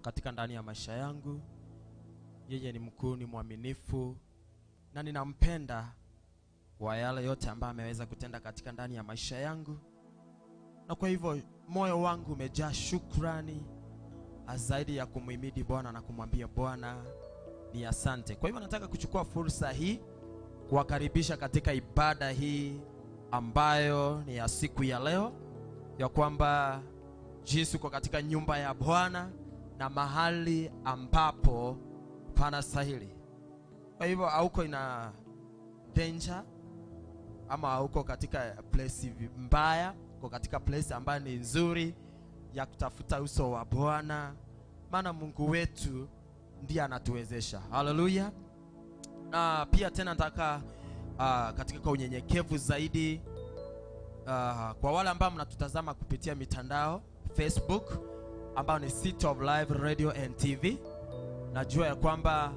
katika ndani ya maisha yangu. Yeye ni mkuu, ni mwaminifu na ninampenda kwa yale yote ambayo ameweza kutenda katika ndani ya maisha yangu, na kwa hivyo moyo wangu umejaa shukrani zaidi ya kumhimidi Bwana na kumwambia Bwana ni asante. Kwa hivyo nataka kuchukua fursa hii kuwakaribisha katika ibada hii ambayo ni ya siku ya leo, ya kwamba jinsi uko katika nyumba ya Bwana na mahali ambapo pana stahili. Kwa hivyo hauko ina danger ama hauko katika place mbaya, uko katika place ambayo ni nzuri ya kutafuta uso wa Bwana, maana Mungu wetu ndiye anatuwezesha. Haleluya! Na pia tena nataka uh, katika kwa unyenyekevu zaidi uh, kwa wale ambao mnatutazama kupitia mitandao Facebook ambao ni City of Life Radio and TV, najua ya kwamba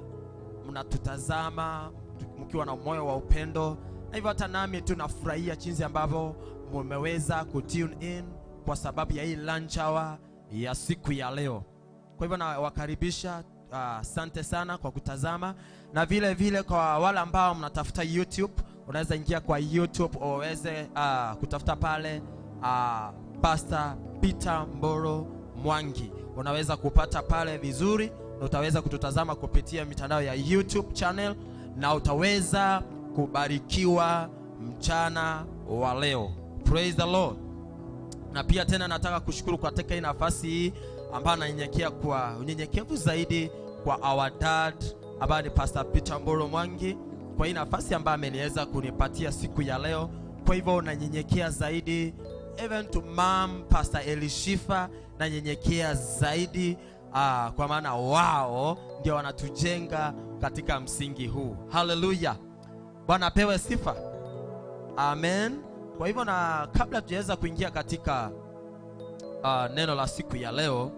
mnatutazama mkiwa na moyo wa upendo, na hivyo hata nami tunafurahia jinsi ambavyo mumeweza kutune in kwa sababu ya hii lunch hour ya siku ya leo. Kwa hivyo nawakaribisha, asante uh, sana kwa kutazama, na vile vile kwa wale ambao mnatafuta YouTube, unaweza ingia kwa YouTube uweze uh, kutafuta pale uh, Pastor Peter Mboro Mwangi, unaweza kupata pale vizuri, na utaweza kututazama kupitia mitandao ya YouTube channel, na utaweza kubarikiwa mchana wa leo. Praise the Lord na pia tena nataka kushukuru katika hii nafasi hii ambayo nanyenyekea kwa unyenyekevu zaidi kwa our dad ambaye ni Pastor Peter Mboro Mwangi kwa hii nafasi ambayo ameniweza kunipatia siku ya leo. Kwa hivyo nanyenyekea zaidi, even to mom Pastor Elishifa nanyenyekea zaidi uh, kwa maana wao ndio wanatujenga katika msingi huu. Haleluya, Bwana apewe sifa, amen. Kwa hivyo na kabla tujaweza kuingia katika uh, neno la siku ya leo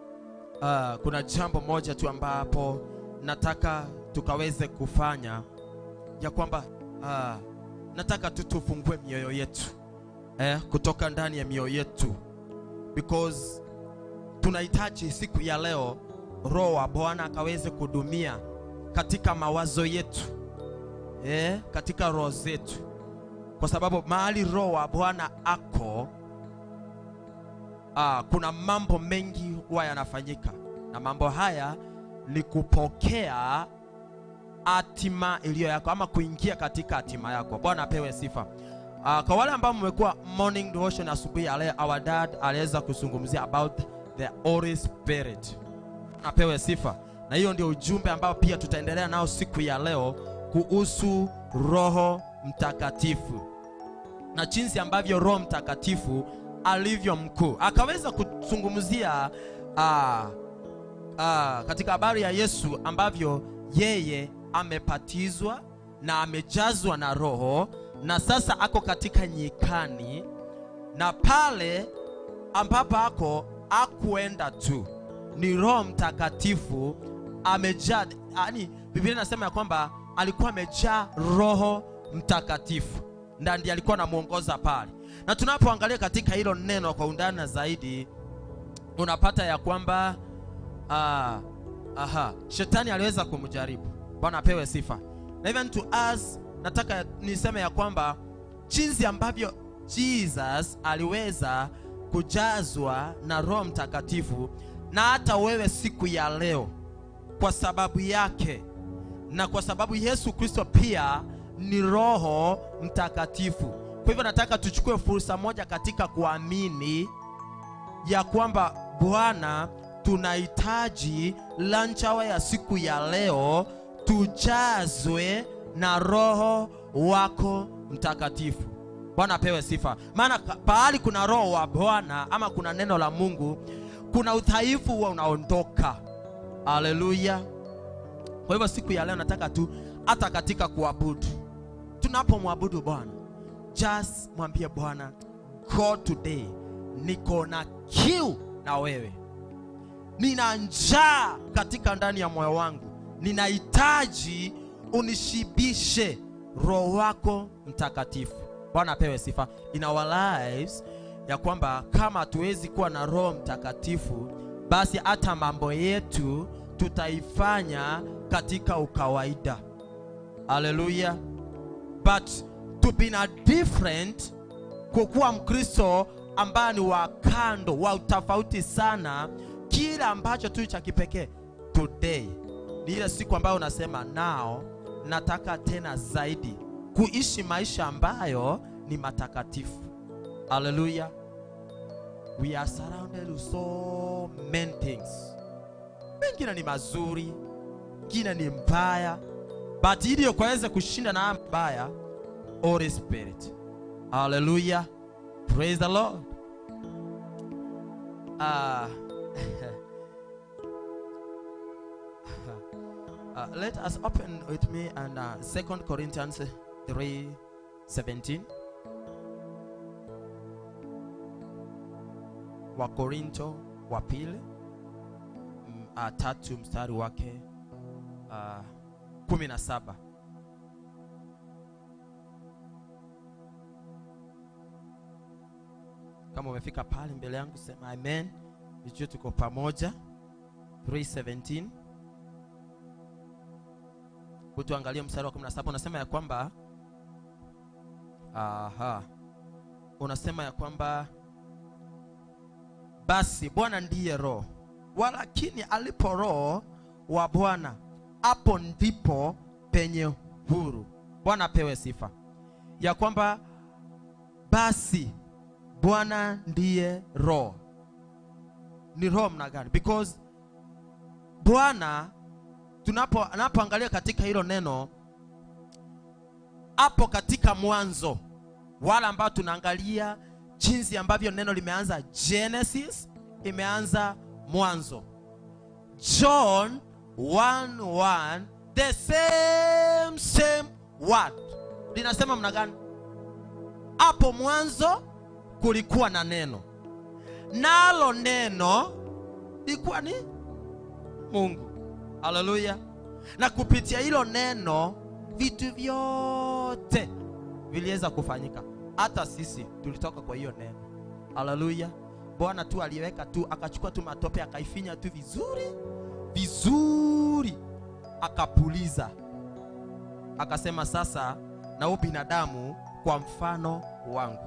uh, kuna jambo moja tu ambapo nataka tukaweze kufanya ya kwamba uh, nataka tu tufungue mioyo yetu eh, kutoka ndani ya mioyo yetu because tunahitaji siku ya leo Roho wa Bwana akaweze kudumia katika mawazo yetu eh, katika roho zetu kwa sababu mahali roho wa Bwana ako aa, kuna mambo mengi huwa yanafanyika, na mambo haya ni kupokea hatima iliyo yako ama kuingia katika hatima yako. Bwana apewe sifa. Aa, kwa wale ambao mmekuwa morning devotion asubuhi ya leo, our dad aliweza kuzungumzia about the Holy Spirit. Apewe sifa, na hiyo ndio ujumbe ambao pia tutaendelea nao siku ya leo kuhusu Roho Mtakatifu na jinsi ambavyo Roho Mtakatifu alivyo mkuu. Akaweza kuzungumzia uh, uh, katika habari ya Yesu ambavyo yeye amepatizwa na amejazwa na Roho na sasa ako katika nyikani, na pale ambapo ako akuenda tu, ni Roho Mtakatifu amejaa. Yani Biblia inasema ya kwamba alikuwa amejaa Roho Mtakatifu na ndiye alikuwa anamuongoza pale. Na tunapoangalia katika hilo neno kwa undani zaidi, unapata ya kwamba uh, aha, shetani aliweza kumjaribu. Bwana apewe sifa. Na even to us, nataka niseme ya kwamba jinsi ambavyo Jesus aliweza kujazwa na Roho Mtakatifu, na hata wewe siku ya leo, kwa sababu yake na kwa sababu Yesu Kristo pia ni Roho Mtakatifu. Kwa hivyo nataka tuchukue fursa moja katika kuamini ya kwamba Bwana, tunahitaji lunch hour ya siku ya leo tujazwe na Roho wako Mtakatifu. Bwana apewe sifa, maana pahali kuna Roho wa Bwana ama kuna neno la Mungu, kuna udhaifu huwa unaondoka. Haleluya! Kwa hivyo siku ya leo nataka tu hata katika kuabudu tunapomwabudu Bwana, just mwambie Bwana, God today niko na kiu na wewe, nina njaa katika ndani ya moyo wangu, ninahitaji unishibishe Roho wako Mtakatifu. Bwana apewe sifa in our lives, ya kwamba kama hatuwezi kuwa na Roho Mtakatifu basi hata mambo yetu tutaifanya katika ukawaida haleluya but to be na different kukuwa mkristo ambaye ni wa kando wa utofauti sana kile ambacho tu cha kipekee today ni ile siku ambayo unasema nao nataka tena zaidi kuishi maisha ambayo ni matakatifu haleluya we are surrounded with so many things mengine ni mazuri mengine ni mbaya but ili ukaweze kushinda na haya mbaya holy spirit haleluya praise the lord uh, uh, let us open with me and uh, 2 corinthians 3 17 wakorinto wa pili mm, uh, tatu mstari wake uh, kumi na saba kama umefika pale mbele yangu sema amen nijue tuko pamoja 317 kutuangalia mstari wa 17 unasema ya kwamba aha unasema ya kwamba basi bwana ndiye roho walakini alipo roho wa bwana hapo ndipo penye huru bwana apewe sifa ya kwamba basi bwana ndiye roho ni roho mna gani because bwana tunapo anapoangalia katika hilo neno hapo katika mwanzo wala ambao tunaangalia jinsi ambavyo neno limeanza genesis imeanza mwanzo john 1:1 the same same word linasema mna gani hapo mwanzo kulikuwa na neno nalo neno likuwa ni mungu haleluya na kupitia hilo neno vitu vyote viliweza kufanyika hata sisi tulitoka kwa hiyo neno haleluya bwana tu aliweka tu akachukua tu matope akaifinya tu vizuri vizuri akapuliza akasema sasa na huu binadamu kwa mfano wangu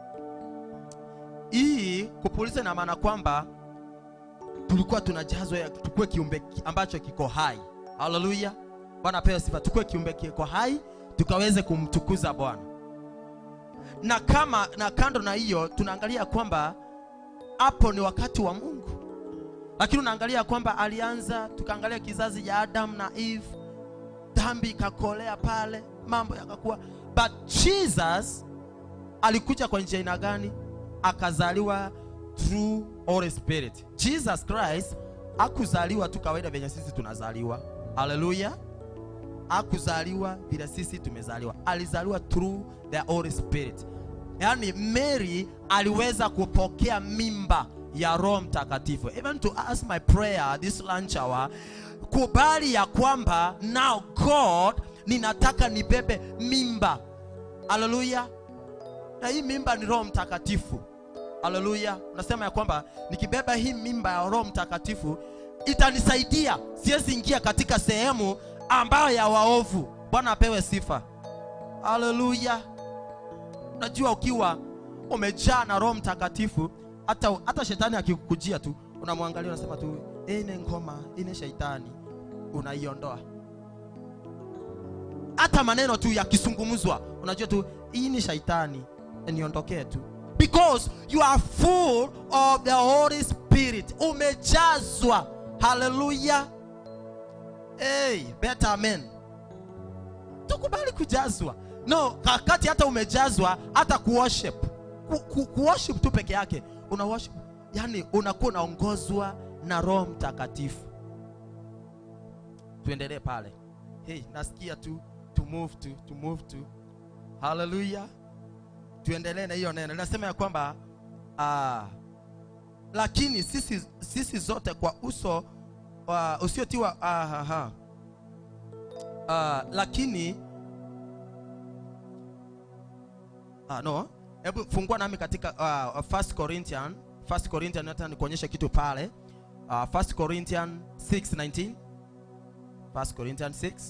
hii kupuliza ina maana kwamba tulikuwa tunajazwa ya- tukue kiumbe ki- ambacho kiko hai haleluya bwana apewe sifa tukue kiumbe kiko hai tukaweze kumtukuza bwana na kama na kando na hiyo tunaangalia kwamba hapo ni wakati wa mungu lakini unaangalia kwamba alianza tukaangalia kizazi cha adam na eve dhambi ikakolea pale mambo yakakuwa but jesus alikuja kwa njia aina gani akazaliwa through Holy Spirit. Jesus Christ akuzaliwa tu kawaida venye sisi tunazaliwa. Haleluya. Akuzaliwa vile sisi tumezaliwa. Alizaliwa through the Holy Spirit. Yaani Mary aliweza kupokea mimba ya Roho Mtakatifu. Even to ask my prayer this lunch hour, kubali ya kwamba now God ninataka nibebe mimba. Haleluya na hii mimba ni roho mtakatifu haleluya unasema ya kwamba nikibeba hii mimba ya roho mtakatifu itanisaidia siwezi ingia katika sehemu ambayo ya waovu bwana apewe sifa haleluya unajua ukiwa umejaa na roho mtakatifu hata, hata shetani akikujia tu unamwangalia unasema tu ine ngoma ine shaitani unaiondoa hata maneno tu yakizungumzwa unajua tu hii ni shaitani niondokee tu because you are full of the holy spirit umejazwa haleluya hey, better amen tukubali kujazwa no kakati hata umejazwa hata kuworship ku, ku, kuworship tu peke yake una worship yani unakuwa unaongozwa na roho mtakatifu tuendelee pale hey, nasikia tu to move to, to move to haleluya tuendelee na hiyo neno linasema ya kwamba uh, lakini sisi, sisi zote kwa uso uh, usiotiwa uh, uh, uh, lakini uh, no hebu fungua nami katika uh, first corinthian first corinthian hata nikuonyeshe kitu pale uh, 1 corinthians 6:19 1 corinthians 6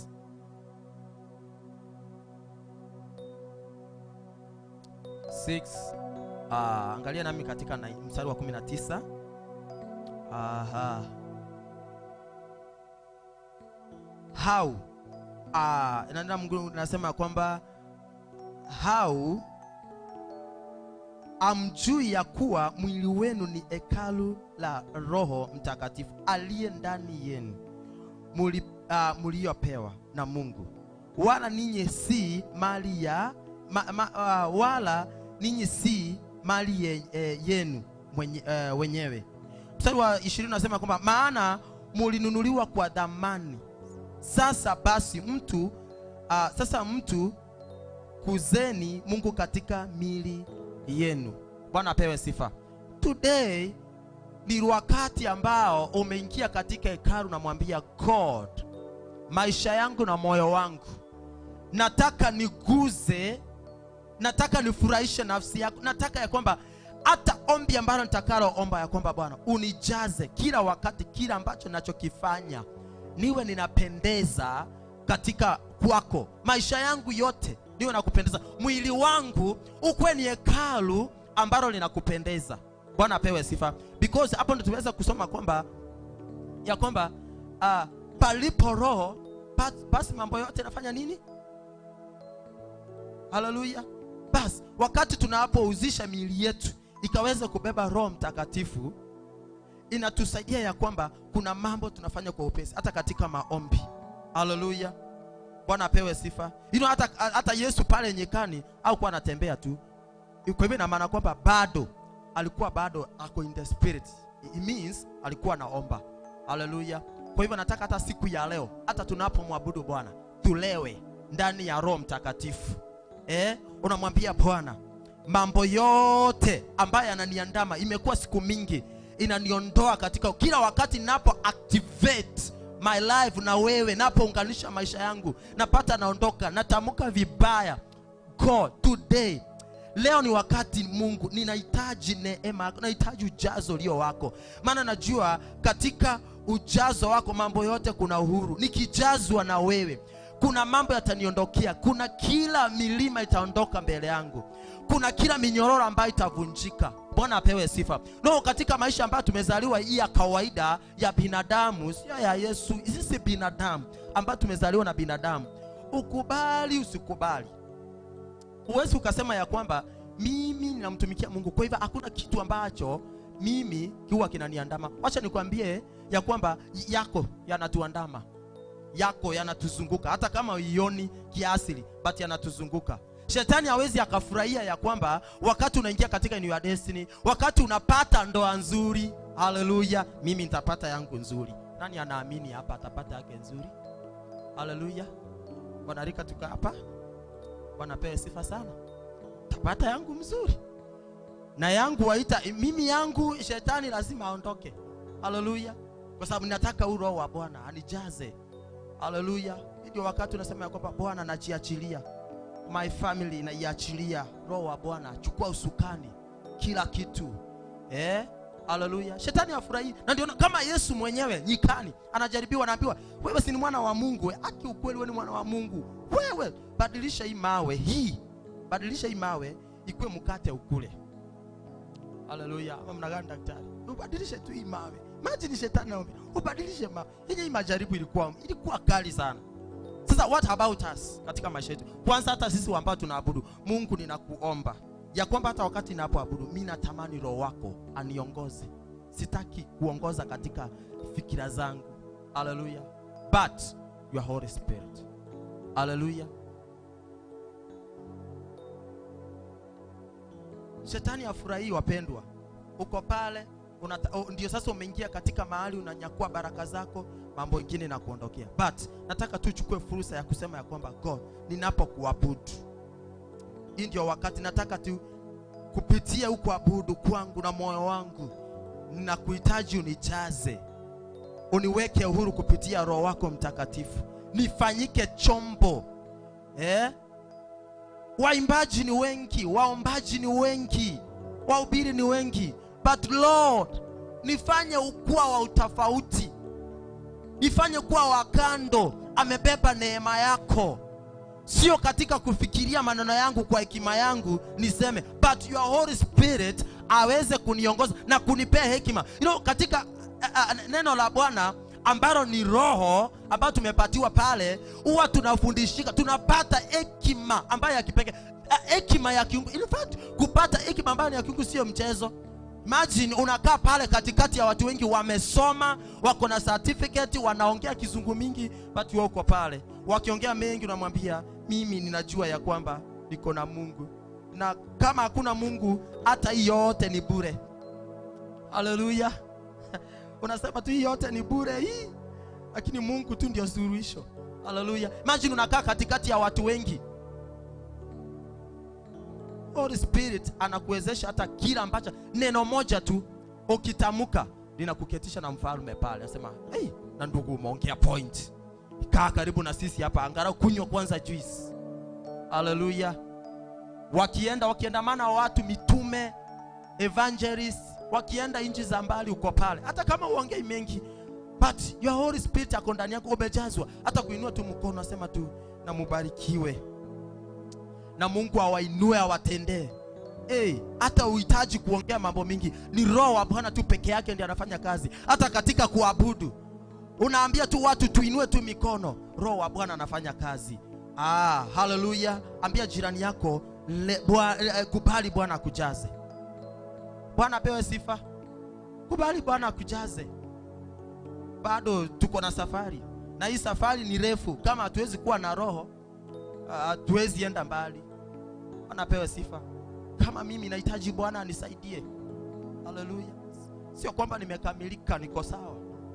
6 uh, angalia nami katika na, mstari wa 19 aha how uh, nenda Mungu nasema kwamba how amjui ya kuwa mwili wenu ni hekalu la roho mtakatifu aliye ndani yenu muli, uh, mliopewa na mungu wala ninyi si mali ya ma, ma, uh, wala ninyi si mali ye, eh, yenu mwenye, uh, wenyewe mstari wa ishirini unasema kwamba maana mulinunuliwa kwa dhamani sasa basi mtu uh, sasa mtu kuzeni mungu katika mili yenu bwana apewe sifa today ni wakati ambao umeingia katika hekalu namwambia god maisha yangu na moyo wangu nataka niguze nataka nifurahishe nafsi yako nataka ya kwamba hata ombi ambalo nitakaloomba ya kwamba bwana unijaze kila wakati kila ambacho nachokifanya niwe ninapendeza katika kwako maisha yangu yote niwe nakupendeza mwili wangu ukuwe ni hekalu ambalo linakupendeza bwana apewe sifa because hapo ndo tumeweza kusoma kwamba ya kwamba uh, palipo roho bas- basi mambo yote yanafanya nini haleluya basi wakati tunapouzisha miili yetu ikaweza kubeba roho mtakatifu inatusaidia ya kwamba kuna mambo tunafanya kwa upesi hata katika maombi haleluya bwana apewe sifa you know, hata, hata yesu pale nyikani au kuwa anatembea tu kwa hivyo ina maana kwamba bado alikuwa bado ako in the spirit it means alikuwa anaomba haleluya kwa hivyo nataka hata siku ya leo hata tunapomwabudu bwana tulewe ndani ya roho mtakatifu eh? unamwambia bwana mambo yote ambayo yananiandama imekuwa siku mingi inaniondoa katika kila wakati napo activate my life na wewe napounganisha maisha yangu napata naondoka natamka vibaya god today leo ni wakati mungu ninahitaji neema yako nahitaji ujazo ulio wako maana najua katika ujazo wako mambo yote kuna uhuru nikijazwa na wewe kuna mambo yataniondokea kuna kila milima itaondoka mbele yangu kuna kila minyororo ambayo itavunjika bwana apewe sifa no katika maisha ambayo tumezaliwa hii ya kawaida ya binadamu sio ya yesu sisi binadamu ambayo tumezaliwa na binadamu ukubali usikubali huwezi ukasema ya kwamba mimi ninamtumikia mungu kwa hivyo hakuna kitu ambacho mimi huwa kinaniandama wacha nikwambie ya kwamba yako yanatuandama yako yanatuzunguka hata kama uioni kiasili but yanatuzunguka shetani hawezi akafurahia ya kwamba wakati unaingia katika new destiny wakati unapata ndoa nzuri haleluya mimi nitapata yangu nzuri nani anaamini hapa atapata yake nzuri haleluya wanarika tuka hapa wanapewa sifa sana tapata yangu mzuri na yangu waita mimi yangu shetani lazima aondoke haleluya kwa sababu nataka huu roho wa bwana anijaze haleluya ndio wakati unasema ya kwamba bwana najiachilia my family naiachilia roho wa bwana chukua usukani kila kitu eh haleluya shetani afurahii na ndio kama yesu mwenyewe nyikani anajaribiwa anaambiwa wewe si ni mwana wa mungu we. aki ukweli wewe ni mwana wa mungu wewe badilisha hii mawe hii badilisha hii mawe ikuwe mkate ukule haleluya ama mna gani daktari ubadilishe tu hii mawe maji ni shetani naomba ubadilishe mawe yenye hii majaribu ilikuwa ilikuwa kali sana sasa what about us katika maisha yetu kwanza hata sisi ambao tunaabudu mungu ninakuomba ya kwamba hata wakati ninapoabudu mi natamani roho wako aniongoze sitaki kuongoza katika fikira zangu haleluya but your holy spirit haleluya shetani afurahii wapendwa uko pale unata, oh, ndio sasa umeingia katika mahali unanyakua baraka zako mambo ingine na kuondokea but nataka tu chukue fursa ya kusema ya kwamba god ninapokuabudu hii ndio wakati nataka tu kupitia ukuabudu kwangu na moyo wangu nakuhitaji unijaze uniweke uhuru kupitia roho wako mtakatifu nifanyike chombo eh? waimbaji ni wengi waombaji ni wengi wahubiri ni wengi but lord nifanye ukuwa wa utofauti nifanye kuwa wa kando amebeba neema yako sio katika kufikiria maneno yangu kwa hekima yangu niseme but your holy spirit aweze kuniongoza na kunipea hekima you know, katika uh, uh, neno la bwana ambalo ni roho ambayo tumepatiwa pale huwa tunafundishika tunapata hekima ambayo ya kipekee uh, hekima ya kiungu in fact kupata hekima ambayo ni ya kiungu sio mchezo imagine unakaa pale katikati ya watu wengi wamesoma wako na certificate wanaongea kizungu mingi but wewe uko pale wakiongea mengi unamwambia mimi ninajua ya kwamba niko na mungu na kama hakuna mungu hata hii yote ni bure haleluya unasema tu hii yote ni bure hii lakini mungu tu ndio suluhisho haleluya imagine unakaa katikati ya watu wengi Holy Spirit anakuwezesha hata kila ambacho neno moja tu ukitamka linakuketisha na mfalme pale, anasema hey, na ndugu, umeongea point, kaa karibu na sisi hapa, angalau kunywa kwanza juice. Haleluya! Wakienda wakiandamana watu mitume, evangelist, wakienda nchi za mbali, uko pale, hata kama uongei mengi, but your Holy Spirit ako ndani yako, umejazwa. Hata kuinua tu mkono, asema tu na mubarikiwe na Mungu awainue awatendee. Hey, hata uhitaji kuongea mambo mingi, ni Roho wa Bwana tu peke yake ndiye anafanya kazi. Hata katika kuabudu unaambia tu watu tuinue tu mikono, Roho wa Bwana anafanya kazi. Ah, haleluya! Ambia jirani yako le, bwa, eh, kubali Bwana akujaze. Bwana apewe sifa. Kubali Bwana akujaze. Bado tuko na safari, na hii safari ni refu. Kama hatuwezi kuwa na Roho hatuwezi enda mbali. Bwana apewe sifa. Kama mimi nahitaji Bwana anisaidie. Haleluya. Sio kwamba nimekamilika, niko sawa.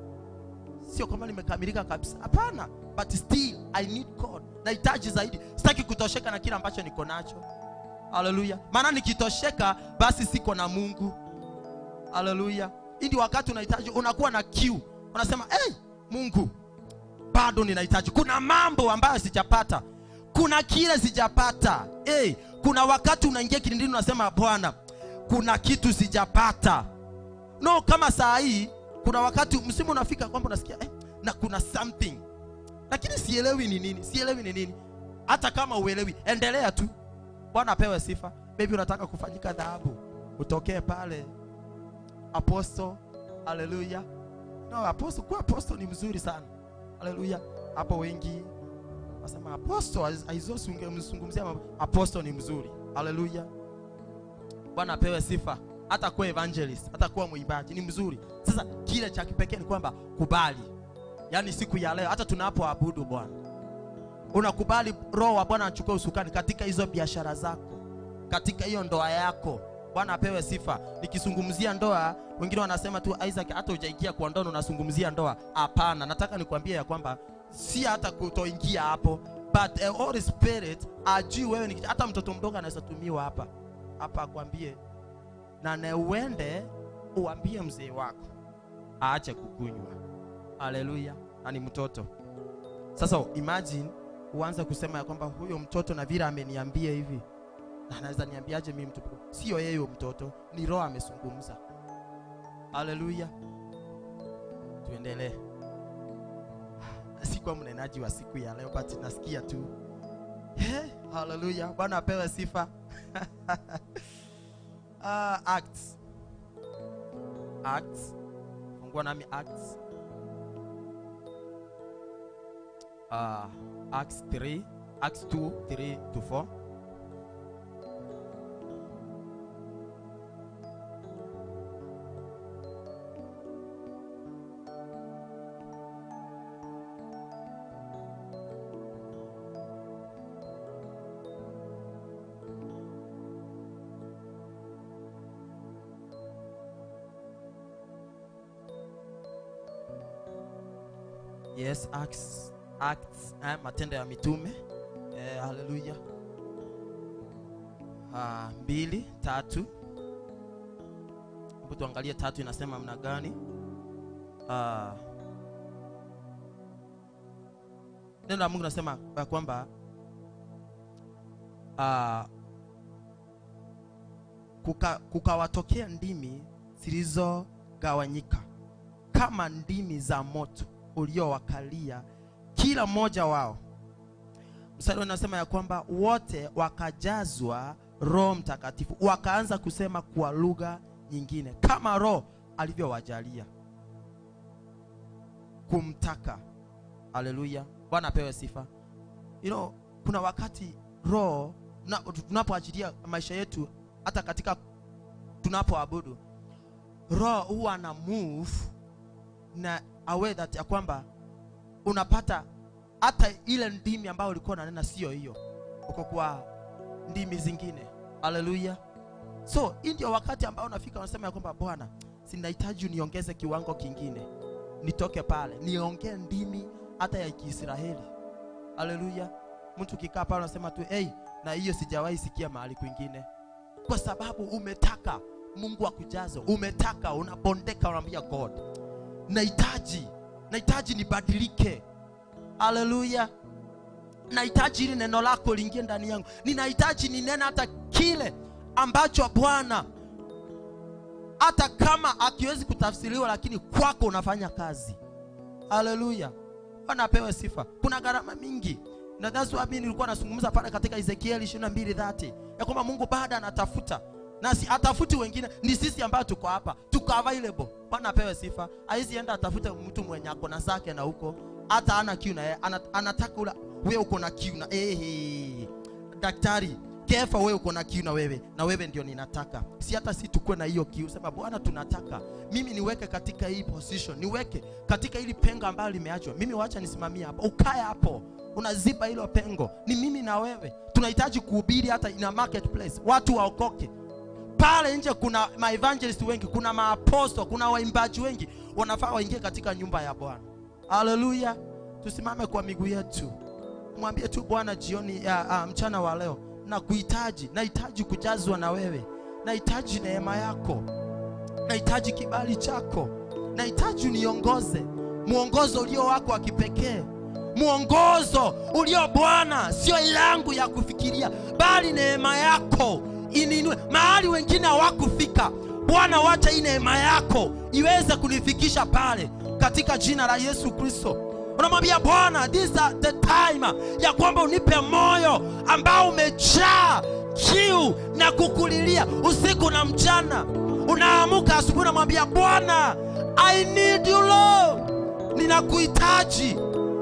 Sio kwamba nimekamilika kabisa, hapana, but still I need God. Nahitaji zaidi, sitaki kutosheka na kile ambacho niko nacho. Haleluya. Maana nikitosheka, basi siko na Mungu. Haleluya. Hii ndio wakati unahitaji, unakuwa na kiu, unasema hey, Mungu bado ninahitaji. Kuna mambo ambayo sijapata kuna kile sijapata. Hey, kuna wakati unaingia kilindini unasema Bwana, kuna kitu sijapata. No, kama saa hii kuna wakati msimu unafika kwamba unasikia eh, na kuna something lakini sielewi ni nini, sielewi ni nini. Hata kama uelewi, endelea tu. Bwana apewe sifa. Maybe unataka kufanyika dhahabu, utokee pale apostle. Haleluya. No, apostle, kuwa apostle ni mzuri sana. Haleluya. Hapo wengi Wasema apostle aizosi ungemzungumzia apostle ni mzuri. Haleluya. Bwana apewe sifa. Hata kuwa evangelist, hata kuwa mwimbaji ni mzuri. Sasa kile cha kipekee ni kwamba kubali. Yaani siku ya leo hata tunapoabudu Bwana. Unakubali roho wa Bwana achukue usukani katika hizo biashara zako. Katika hiyo ndoa yako. Bwana apewe sifa. Nikizungumzia ndoa, wengine wanasema tu Isaac, hata hujaingia kwa ndoa unazungumzia ndoa. Hapana, nataka nikwambie ya kwamba si hata kutoingia hapo but a Holy Spirit ajui wewe ni hata mtoto mdogo anaweza tumiwa hapa hapa akwambie na na uende uambie mzee wako aache kukunywa. Haleluya! na ni mtoto. Sasa imagine uanze kusema ya kwamba huyo mtoto na vile ameniambia hivi, na anaweza niambiaje mimi mtu? Sio yeye huyo mtoto, ni Roho amezungumza. Haleluya, tuendelee sikuwa mnenaji wa siku ya leo but nasikia tu hey, haleluya bwana apewe sifa uh, acts acts fungua nami acts uh, acts 3 acts 2 3 to 4 Yes, Acts, Acts eh, matendo ya mitume eh, haleluya. Ah, mbili tatu, hebu tuangalie tatu inasema mna gani? Ah, neno la Mungu nasema ya kwamba ah, kuka, kukawatokea ndimi zilizo wakagawanyika kama ndimi za moto uliowakalia kila mmoja wao mstari unasema ya kwamba wote wakajazwa roho mtakatifu wakaanza kusema kwa lugha nyingine kama roho alivyowajalia kumtaka haleluya bwana apewe sifa you know, kuna wakati roho na- tunapoachilia maisha yetu hata katika tunapoabudu roho huwa ana move na a way that ya kwamba unapata hata ile ndimi ambayo ulikuwa unanena sio hiyo uko kwa ndimi zingine haleluya so hii ndio wakati ambao unafika unasema ya kwamba bwana sinahitaji uniongeze kiwango kingine nitoke pale niongee ndimi hata ya kiisraeli haleluya mtu kikaa pale unasema tu hey, na hiyo sijawahi sikia mahali kwingine kwa sababu umetaka mungu akujaze umetaka unabondeka unaambia god nahitaji nahitaji nibadilike haleluya nahitaji ili neno lako liingie ndani yangu ninahitaji ninene hata kile ambacho bwana hata kama akiwezi kutafsiriwa lakini kwako unafanya kazi haleluya bwana apewe sifa kuna gharama mingi na that's why mimi nilikuwa nazungumza pale katika ezekieli 22:30 ya kwamba mungu bado anatafuta nasi atafuti wengine ni sisi ambao tuko hapa tuko available bwana apewe sifa haizi enda atafute mtu mwenye ako na zake na huko hata ana kiu na yeye ana, anataka ula wewe uko na kiu na ehe daktari kefa wewe uko na kiu na wewe na wewe ndio ninataka si hata si tukue na hiyo kiu sema bwana tunataka mimi niweke katika hii position niweke katika hili pengo ambalo limeachwa mimi wacha nisimamie hapo ukae hapo unaziba hilo pengo ni mimi na wewe tunahitaji kuhubiri hata ina marketplace watu waokoke pale nje kuna maevangelist wengi kuna maaposto kuna waimbaji wengi wanafaa waingie katika nyumba ya bwana haleluya tusimame kwa miguu yetu mwambie tu bwana jioni ya, uh, mchana wa leo na kuhitaji nahitaji kujazwa na wewe nahitaji neema yako nahitaji kibali chako nahitaji uniongoze mwongozo ulio wako wa kipekee mwongozo ulio bwana sio yangu ya kufikiria bali neema yako ininue mahali wengine hawakufika bwana wacha hii neema yako iweze kunifikisha pale katika jina la yesu kristo unamwambia bwana this are the time ya kwamba unipe moyo ambao umejaa kiu na kukulilia usiku na mchana unaamuka asubuhi unamwambia bwana i need you lord ninakuhitaji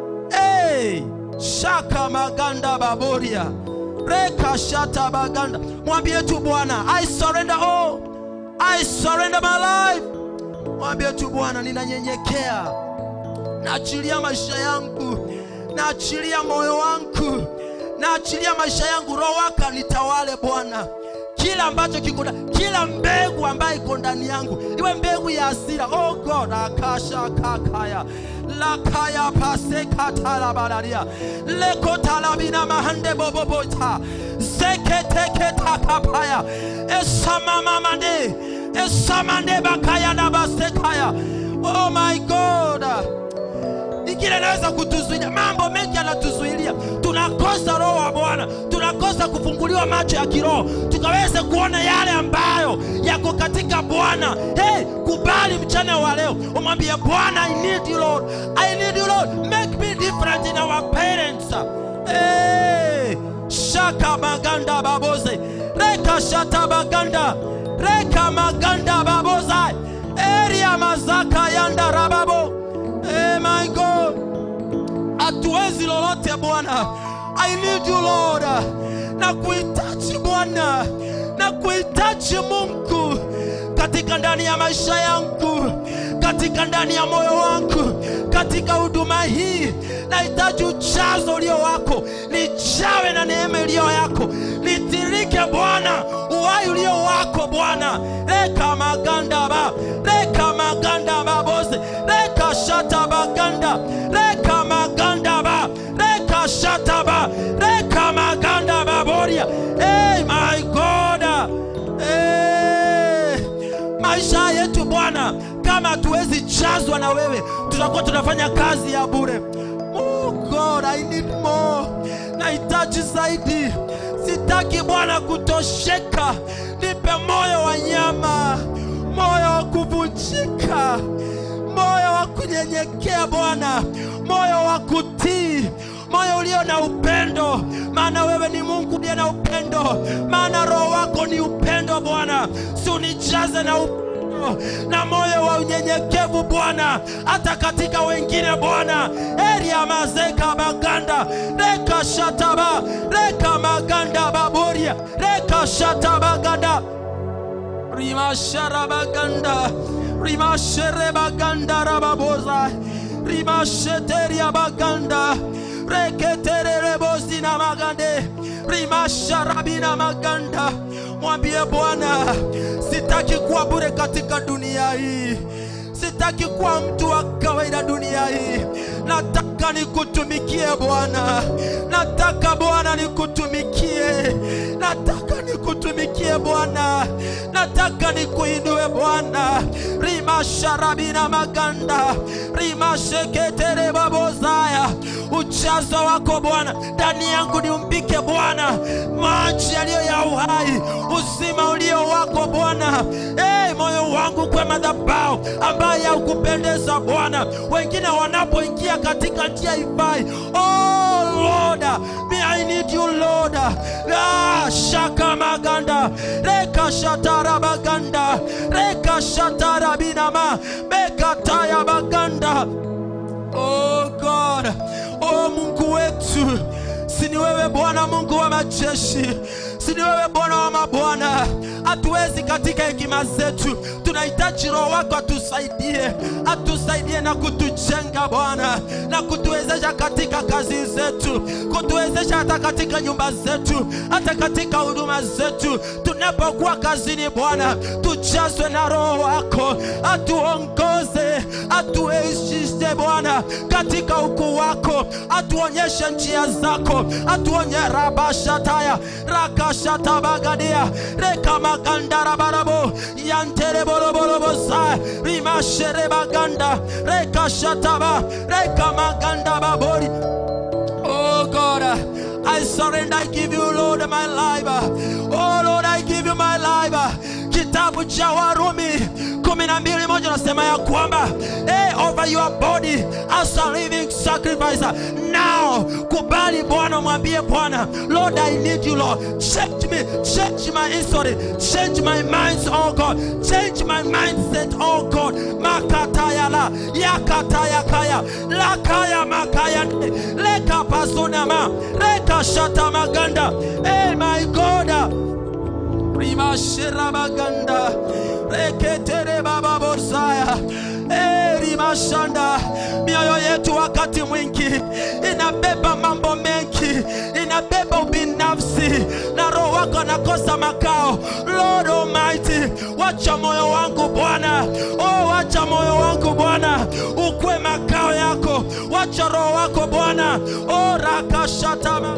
hey, shaka maganda baboria reka shata baganda mwambie tu bwana i surrender all i surrender my life mwambie tu bwana ninanyenyekea naachilia maisha yangu naachilia moyo wangu naachilia maisha yangu roho waka nitawale bwana kila ambacho kiko ndani- kila mbegu ambayo iko ndani yangu iwe mbegu ya asira oh god akasha kakaya lakaya pasekatalabalalia lekotalabina mahande bobobota zeketeketakapaya esamamamande esamande bakaya na basekaya oh my god ingine inaweza kutuzuilia mambo mengi yanatuzuilia tunakosa roho wa bwana tunakosa kufunguliwa macho ya kiroho tukaweze kuona yale ambayo yako katika bwana hey, kubali mchana wa leo umwambie bwana i need you lord i need you lord make me different in our parents hey, shaka maganda baboze reka shata baganda reka maganda baboza eria mazaka yanda rababo hey, my god hatuwezi lolote bwana i need you lord na kuhitaji bwana na kuhitaji mungu katika ndani ya maisha yangu katika ndani ya moyo wangu katika huduma hii nahitaji ujazo ulio wako nijawe na neema iliyo yako nitirike bwana uwai ulio wako bwana reka maganda ba reka maganda baboze reka shata baganda reka maganda ba reka shata ba reka maganda baboria hey, my god hey. maisha yetu bwana kama hatuwezi jazwa na wewe tutakuwa tunafanya kazi ya bure oh god i need more nahitaji zaidi sitaki bwana kutosheka nipe moyo wa nyama moyo wa kuvunjika, moyo wa kunyenyekea Bwana, moyo wa kutii, moyo ulio na upendo, maana wewe ni Mungu uliye na upendo, maana Roho wako ni upendo Bwana, si unijaze na upendo na moyo wa unyenyekevu Bwana, hata katika wengine Bwana. eria mazeka baganda reka shataba reka maganda baboria reka shatabaganda rimasharabaganda rimasherebaganda rababoza rimasheteria baganda reketererebozina magande rimasharabina maganda mwambie bwana sitaki kuwa bure katika dunia hii sitaki kuwa mtu wa kawaida dunia hii nataka nikutumikie bwana nataka bwana nikutumikie nataka nikutumikie bwana nataka nikuinue bwana rimasharabina maganda rimasheketere babozaya ujazo wako bwana ndani yangu niumbike bwana maji yaliyo ya uhai uzima ulio wako bwana hey, moyo wangu kwa madhabahu ambaye haukupendeza bwana wengine wanapoingia katika njia ifai oh lord me i need you lord ah, shaka maganda reka shatara baganda reka shatara binama bekataya baganda Oh God, oh Mungu wetu, si ni wewe Bwana Mungu wa majeshi, si ni wewe Bwana wa mabwana. Hatuwezi katika hekima zetu, tunahitaji Roho wako atusaidie, atusaidie na kutujenga Bwana, na kutuwezesha katika kazi zetu, kutuwezesha hata katika nyumba zetu, hata katika huduma zetu. Tunapokuwa kazini Bwana, tujazwe na Roho wako, atuongoze, atueshishe Bwana katika ukuu wako, atuonyeshe njia zako, atuonye rabashataya rakashatabagadia rekamagandarabarabo yantereboroborobosa rimasherebaganda rekashataba rekamagandababori Oh God, I surrender, I give you, Lord, my life. Oh Lord, I give you my life. Kitabu cha Warumi kumi na mbili moja nasema ya kwamba hey, over your body as a living sacrifice. Now kubali Bwana, mwambie Bwana, Lord, I need you, Lord. Change me, change my history, change my minds, oh God, change my mindset, oh God. Makatayala, yakatayakaya, lakaya makaya, leka pasunama, leka shata maganda. Hey, my God. rimasherabaganda reketere baba bosaya Eh, rimashanda mioyo yetu wakati mwingi inabeba mambo mengi inabeba ubinafsi na roho wako anakosa makao lord almighty wacha moyo wangu bwana oh, wacha moyo wangu bwana ukwe makao yako wacha roho wako bwana oh, rakashatama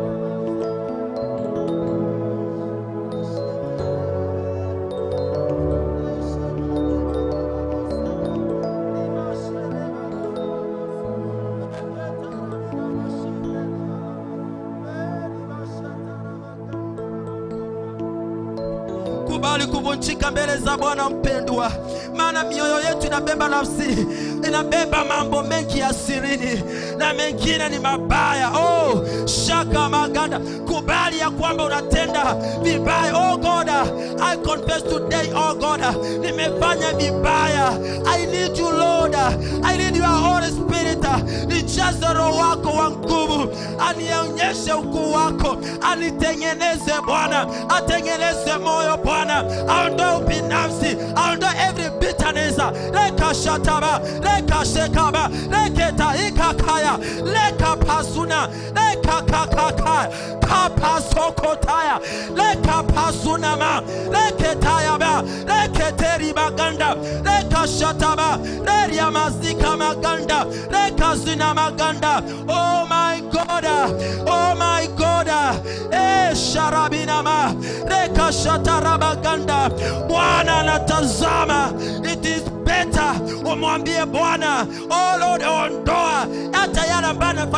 kubali kuvunjika mbele za Bwana mpendwa, maana mioyo yetu inabeba nafsi, inabeba mambo mengi ya sirini na mengine ni mabaya. Oh, shaka maganda, kubali ya kwamba unatenda vibaya. Oh God, I confess today, oh God, nimefanya vibaya. I need you Lord, I need your Holy Spirit, nijaze roho wako wa nguvu, anionyeshe ukuu wako, anitengeneze Bwana, atengeneze moyo Bwana, aondoe ubinafsi, aondoe every bitterness. Leka shataba, leka shekaba, leketa ikakaya, leka pasuna, leka kakaka, kapasokotaya, leka pasunama, leketaya ba, leketeri baganda, leka shataba, leria mazika maganda, leka zina maganda. Oh my God, oh my God, eh sharabinama, leka shatarabaganda. Bwana anatazama, it is better umwambie Bwana, oh Lord, ondoa hata yale ambayo anafanya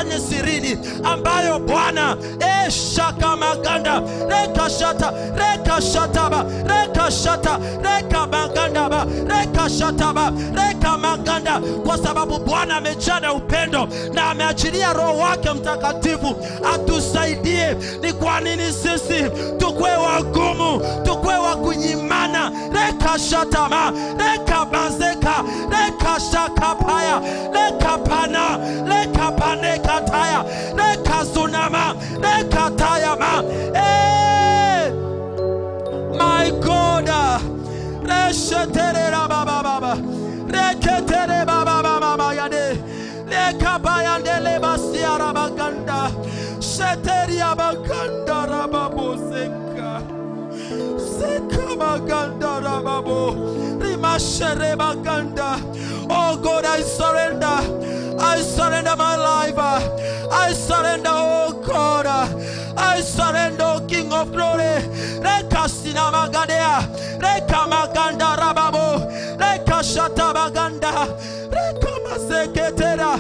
yafanye sirini ambayo bwana eshaka maganda rekashata rekashataba rekashata reka magandaba rekashataba reka maganda kwa sababu bwana amejaa na upendo na ameachilia roho wake mtakatifu atusaidie ni kwa nini sisi tukwe wagumu tukwe wa kunyimana rekashatama rekabazeka rekashakapaya rekapana rekapanekataya rekazunama rekatayama hey! my god resheterera baba baba reketere baba baba baba yade lekabayandele basiara baganda sheteria baganda rababoseka seka baganda rababo rimashere baganda oh god i surrender i surrender my life i surrender oh god I surrender, O King of Glory. Reka sinamagadea, reka maganda rababo, reka shatabaganda, reka maseketera.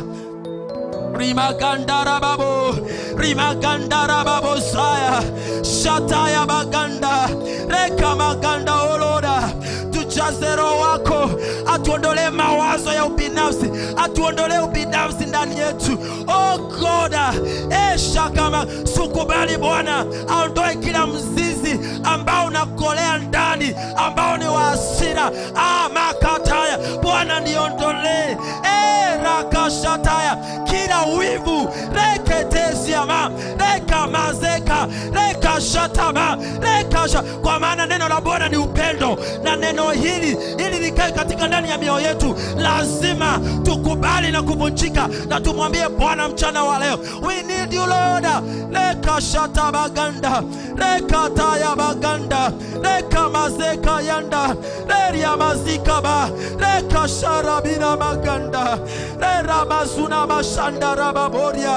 Rimaganda rababo, rimaganda rababo saya, shataya baganda, reka maganda oloda. Tujaze roho wako, atuondolee mawazo ya ubinafsi, atuondolee ubinafsi ndani yetu. Oh God, esha kama sukubali Bwana aondoe kila mzizi ambao unakolea ndani, ambao ni wa hasira. Ah, makataya Bwana niondolee, eh, rakashataya kila wivu reketesiama rekamazeka rekashatama rekasha kwa maana neno la bwana ni upendo na neno hili ili likae katika ndani ya mioyo yetu lazima tukubali na kuvunjika na tumwambie bwana mchana wa leo we need you lord rekashata baganda rekataya baganda rekamazeka yanda reriamazikaba rekasharabina maganda reramazuna mashanda rababoria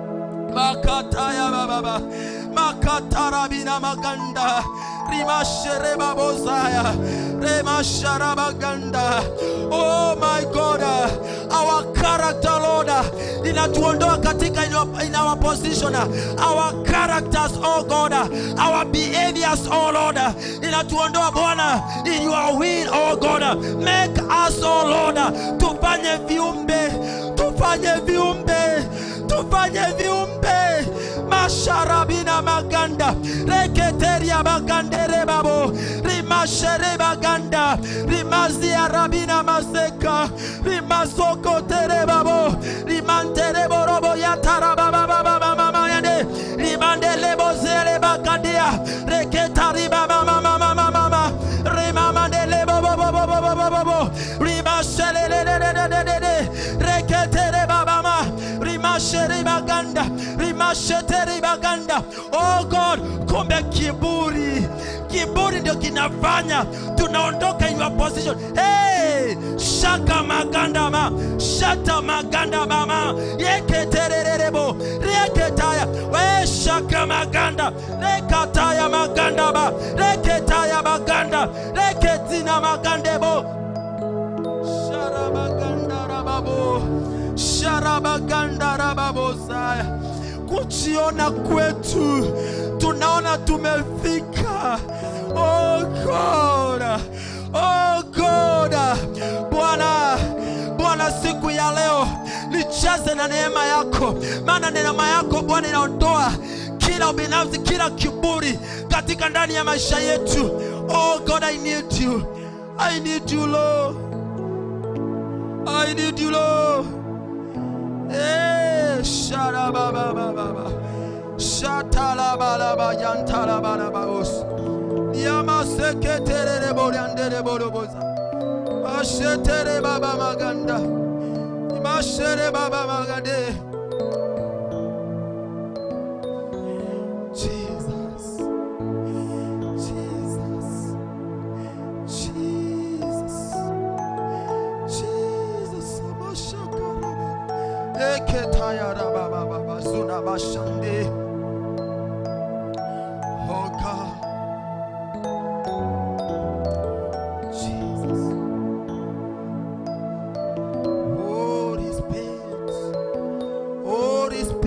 makataya bababa makatarabina maganda rimasherebabozaya remasharabaganda oh my god our character lord inatuondoa katika in our, in our position our characters oh god our behaviors oh lord inatuondoa bwana in your will oh god make us oh lord tufanye viumbe tufanye viumbe tufanye viumbe masharabina maganda reketeria bagandere babo rimashere baganda rimazia rabina maseka rimasokotere babo rimantere borobo yatara baba baba mama mama yande rimandele bozele bagandia reketari baba mama mama mama rimamandele bobo bobo bobo bobo bobo rimashere de de de de de de reketere baba ma rimashere baganda rimasheteri baganda oh god kumbe kiburi kiburi ndio kinafanya tunaondoka in your position hey, shaka maganda ma shata maganda mama yeketererebo reketaya we shaka maganda rekataya maganda ba reketaya maganda reketina magandebo sharabaganda rababo sharabaganda rababosaya kujiona kwetu tunaona tumefika oh God. Oh God. bwana bwana siku ya leo nijaze na neema yako maana neema yako bwana inaondoa kila ubinafsi kila kiburi katika ndani ya maisha yetu oh god i need you i need you lord i need you lord Eh, sharababababa. Shatalabalaba, yantalabalabaos. Yamaseketerereboryandереболобоза. Mashetere baba maganda. Mashere baba magade. Jesus. Jesus. Jesus. Jesus. Amashakaraba. Eketayara baba baba zuna bashande. Oh God. Jesus. Holy Spirit. Holy Spirit.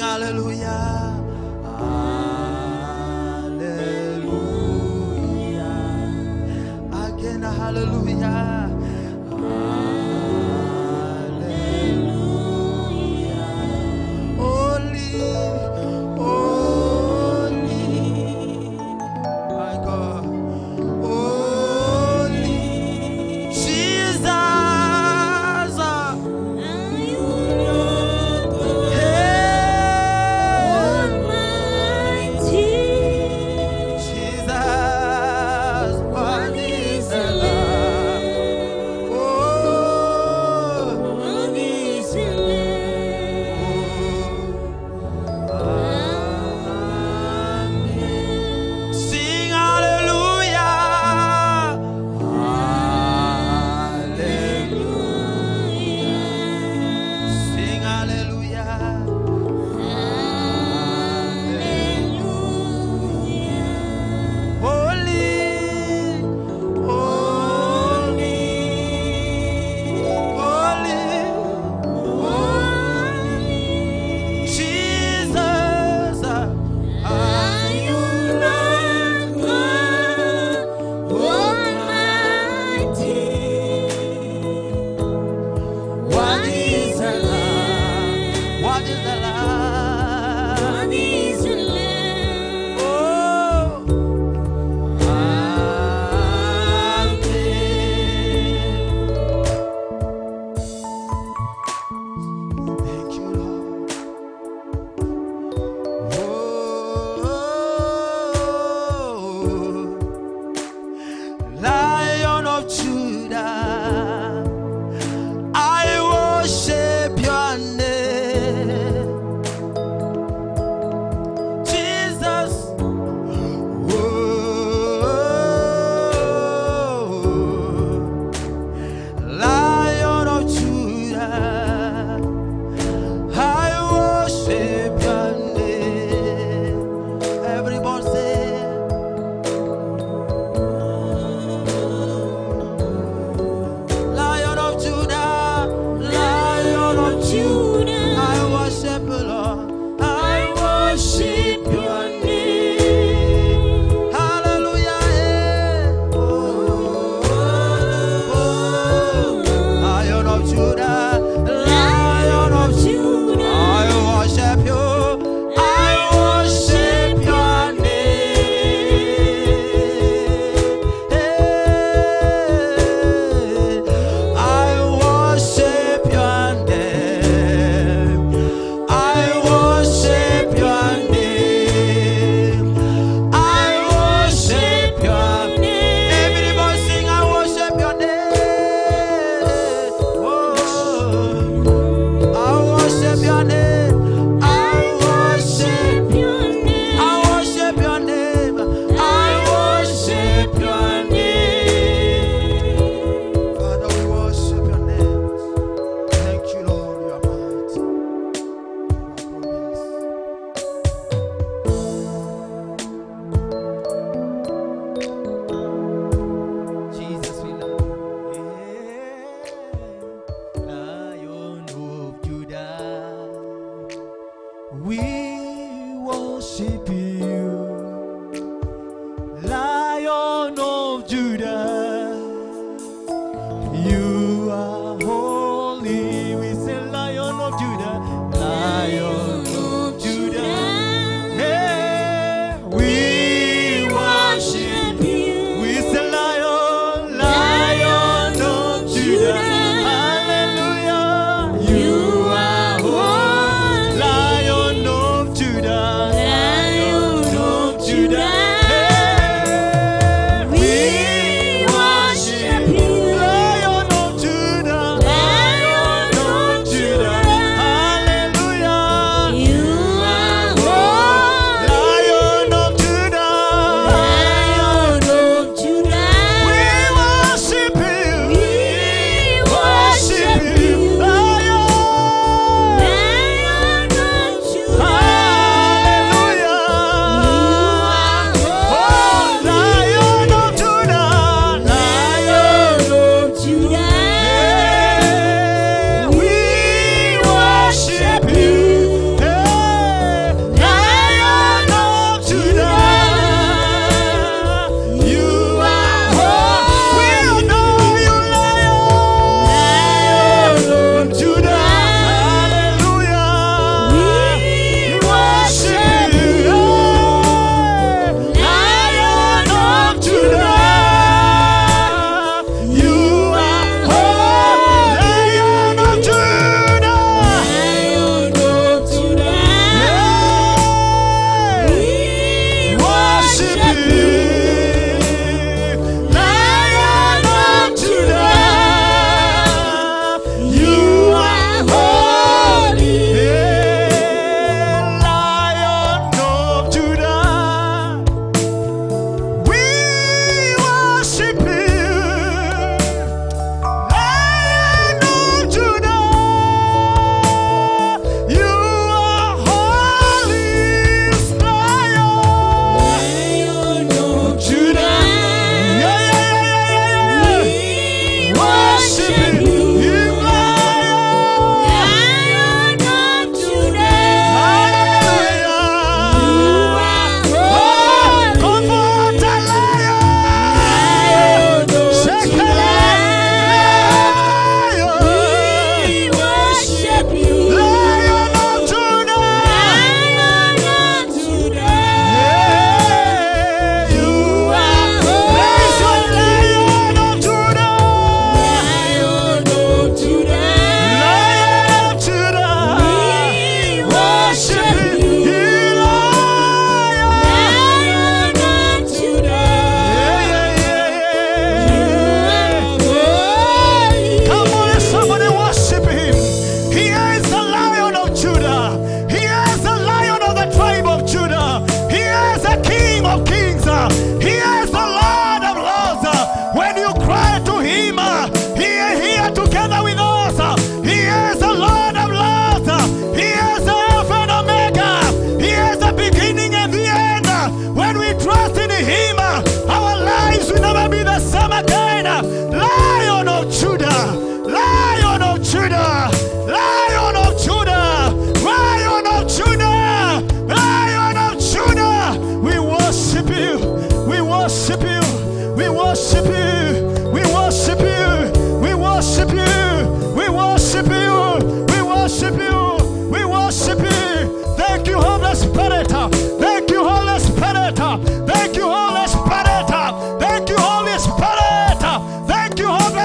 hallelujah. Hallelujah. Again, hallelujah. Hallelujah. Holy, holy, my God. Holy, Jesus. Hey.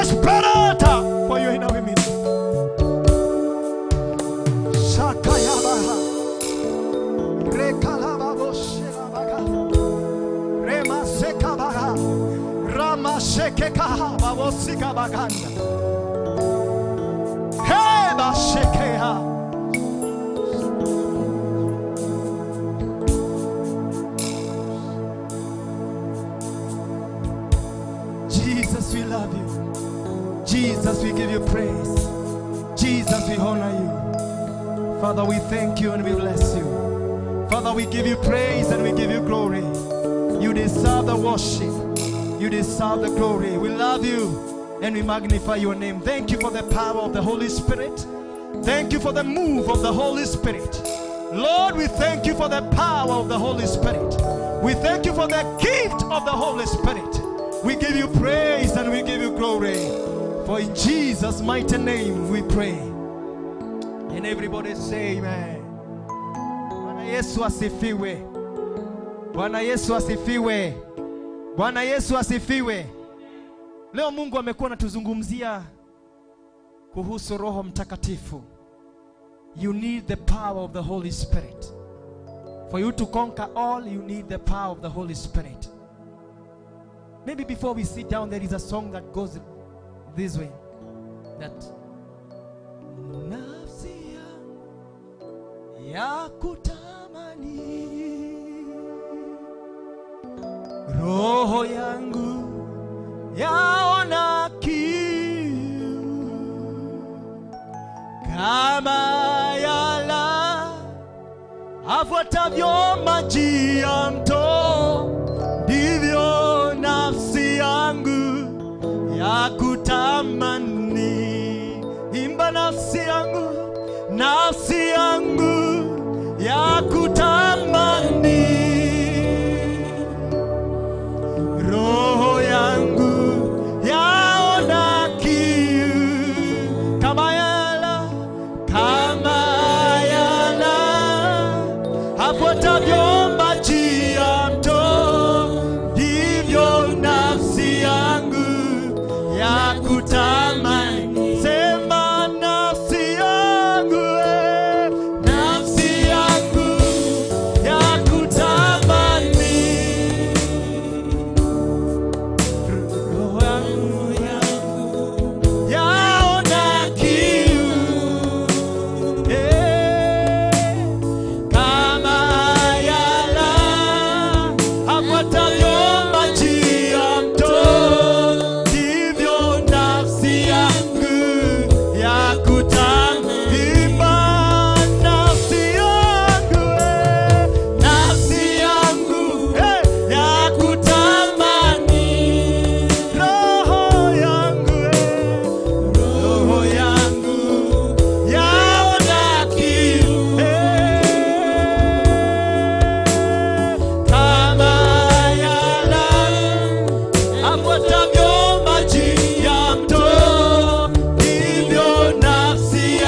desperate for your inner women. Shakayabaha. Rekalababoshelabaka. Remasekabaha. Ramashekekaha. Babosikabaganda. Hey, Bashekeha. Jesus, we love you. Jesus, we give you praise. Jesus, we honor you. Father, we thank you and we bless you. Father, we give you praise and we give you glory. You deserve the worship. You deserve the glory. We love you and we magnify your name. Thank you for the power of the Holy Spirit. Thank you for the move of the Holy Spirit. Lord, we thank you for the power of the Holy Spirit. We thank you for the gift of the Holy Spirit. We give you praise and we give you glory. For in Jesus' mighty name we pray. And everybody say amen. Bwana Yesu asifiwe. Bwana Yesu asifiwe. Bwana Yesu asifiwe. Leo Mungu amekuwa anatuzungumzia kuhusu Roho Mtakatifu. You need the power of the Holy Spirit. For you to conquer all, you need the power of the Holy Spirit. Maybe before we sit down, there is a song that goes this way. That nafsi yangu ya kutamani roho yangu yaona kiu kama yala afuatavyo maji ya mto ndivyo nafsi yangu ya kutamani imba nafsi yangu nafsi yangu ya kutamani roho yangu yaona kiu kama yala kama yala afuatavyo maji ya mto ndivyo nafsi yangu ya kutamani sema nafsi yangu eh, nafsi yangu ya kutamani roho yangu yaona kiu eh, kama yala afuatavyo maji ya mto, ndivyo nafsi yangu ya kutamimba. Nafsi yangu eh, nafsi yangu eh, ya kutamani roho yangu eh, roho yangu yaona kiu eh, kama yala afuatavyo maji ya mto, ndivyo nafsi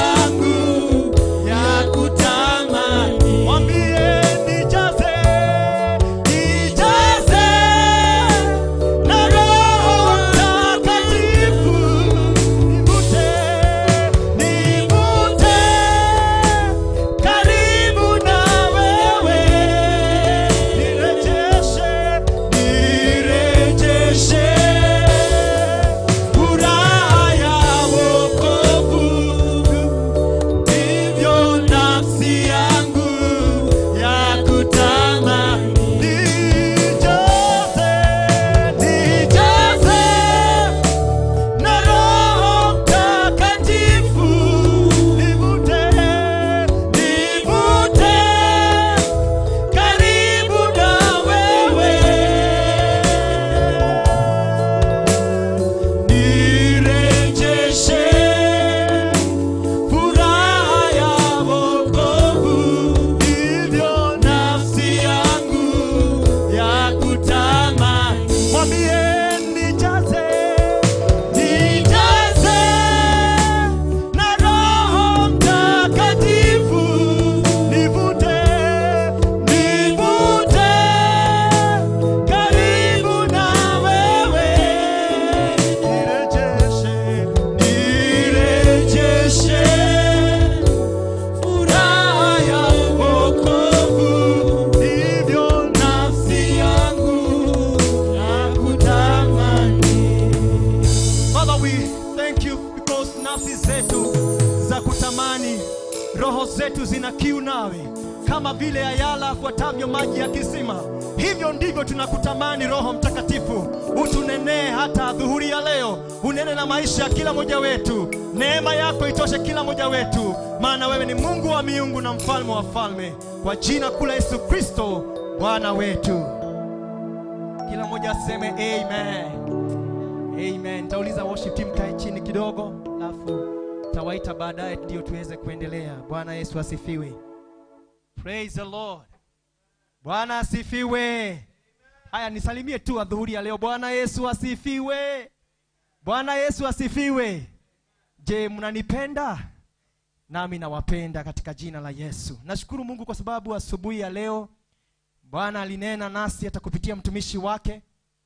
thank you because nafsi zetu za kutamani, roho zetu zina kiu nawe, kama vile ayala afuatavyo maji ya kisima. Hivyo ndivyo tunakutamani Roho Mtakatifu, utunenee hata dhuhuri ya leo, unene na maisha ya kila mmoja wetu. Neema yako itoshe kila mmoja wetu, maana wewe ni Mungu wa miungu na mfalme wa falme, kwa jina kuu la Yesu Kristo Bwana wetu. Kila mmoja aseme amen. Amen. Nitauliza worship team kae chini kidogo, alafu tawaita baadaye ndio tuweze kuendelea. Bwana Yesu asifiwe. Praise the Lord. Bwana asifiwe. Haya, nisalimie tu adhuhuri ya leo. Bwana Yesu asifiwe. Bwana Yesu asifiwe. Je, mnanipenda? Nami nawapenda katika jina la Yesu. Nashukuru Mungu kwa sababu asubuhi ya leo Bwana alinena nasi hata kupitia mtumishi wake,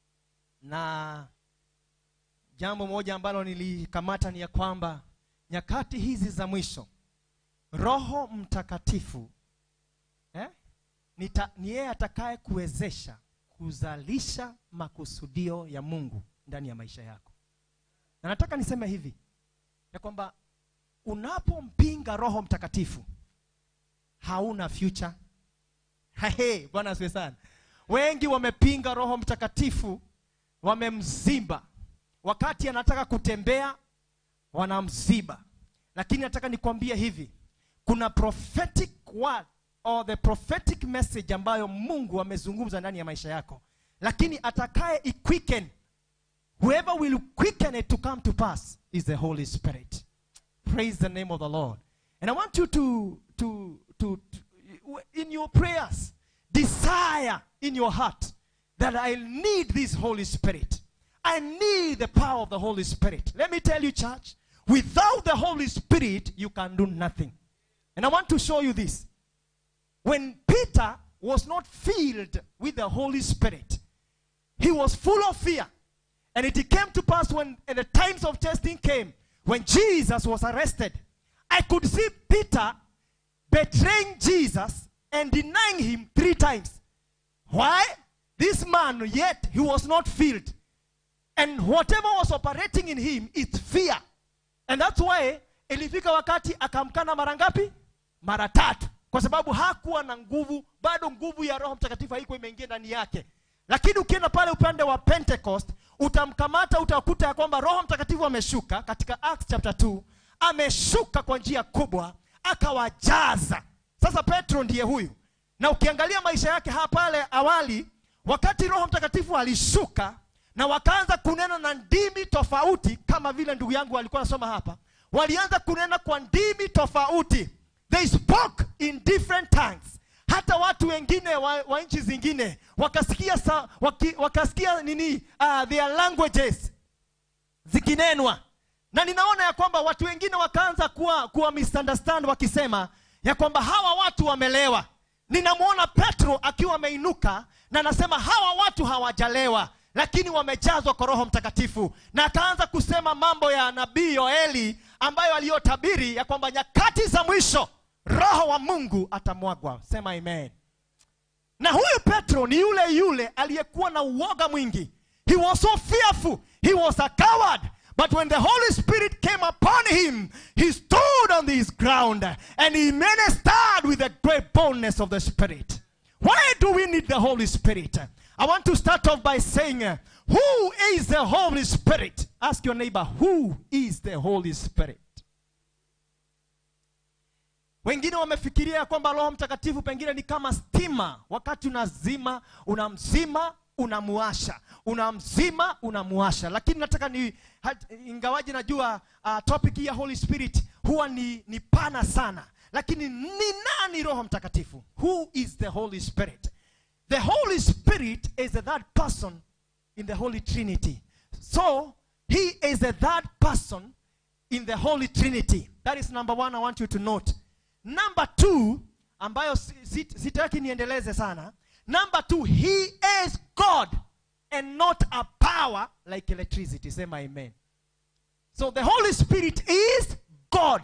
na jambo moja ambalo nilikamata ni ya kwamba nyakati hizi za mwisho Roho Mtakatifu eh, nita- ni yeye atakaye kuwezesha kuzalisha makusudio ya Mungu ndani ya maisha yako. Na nataka niseme hivi ya kwamba unapompinga Roho Mtakatifu hauna future. Hey, Bwana asifiwe sana. Wengi wamepinga Roho Mtakatifu, wamemzimba. Wakati anataka kutembea wanamziba. Lakini nataka nikwambie hivi, kuna prophetic word or the prophetic message ambayo Mungu amezungumza ndani ya maisha yako, lakini atakaye iquicken, whoever will quicken it to come to pass is the Holy Spirit. Praise the name of the Lord. And I want you to, to, to, to in your prayers, desire in your heart that I need this Holy Spirit. I need the power of the Holy Spirit. Let me tell you, church, without the Holy Spirit, you can do nothing. And I want to show you this. When Peter was not filled with the Holy Spirit, he was full of fear. And it came to pass when at the times of testing came, when Jesus was arrested, I could see Peter betraying Jesus and denying him three times. Why? This man, yet he was not filled. And whatever was operating in him is fear. And that's why ilifika wakati akamkana mara ngapi? Mara tatu. Kwa sababu hakuwa na nguvu, bado nguvu ya Roho Mtakatifu haikuwa imeingia ndani yake. Lakini ukienda pale upande wa Pentecost, utamkamata utakuta ya kwamba Roho Mtakatifu ameshuka katika Acts chapter 2, ameshuka kwa njia kubwa, akawajaza. Sasa Petro ndiye huyu. Na ukiangalia maisha yake hapa pale awali, wakati Roho Mtakatifu alishuka na wakaanza kunena na ndimi tofauti, kama vile ndugu yangu alikuwa anasoma hapa, walianza kunena kwa ndimi tofauti. They spoke in different tongues. Hata watu wengine wa, wa nchi zingine wakasikia, sa, waki, wakasikia nini uh, their languages zikinenwa na ninaona ya kwamba watu wengine wakaanza kuwa, kuwa misunderstand wakisema ya kwamba hawa watu wamelewa ninamwona petro akiwa ameinuka na anasema hawa watu hawajalewa lakini wamejazwa kwa roho mtakatifu na akaanza kusema mambo ya nabii yoeli ambayo aliyotabiri ya kwamba nyakati za mwisho roho wa mungu atamwagwa sema amen na huyu petro ni yule yule aliyekuwa na uoga mwingi he was so fearful he was a coward but when the holy spirit came upon him he stood on his ground and he ministered with the great boldness of the spirit why do we need the holy spirit i want to start off by saying uh, who is the holy spirit ask your neighbor who is the holy spirit wengine wamefikiria kwamba roho mtakatifu pengine ni kama stima wakati unazima unamzima unamuasha unamzima unamuasha lakini nataka ni hat- ingawaji najua uh, topic hii ya holy spirit huwa ni, ni pana sana lakini ni nani roho mtakatifu who is the holy spirit the holy spirit is the third person in the holy trinity so he is the third person in the holy trinity that is number one i want you to note number two ambayo si- si- sitaki niendeleze sana number two he is god and not a power like electricity sema amen so the holy spirit is god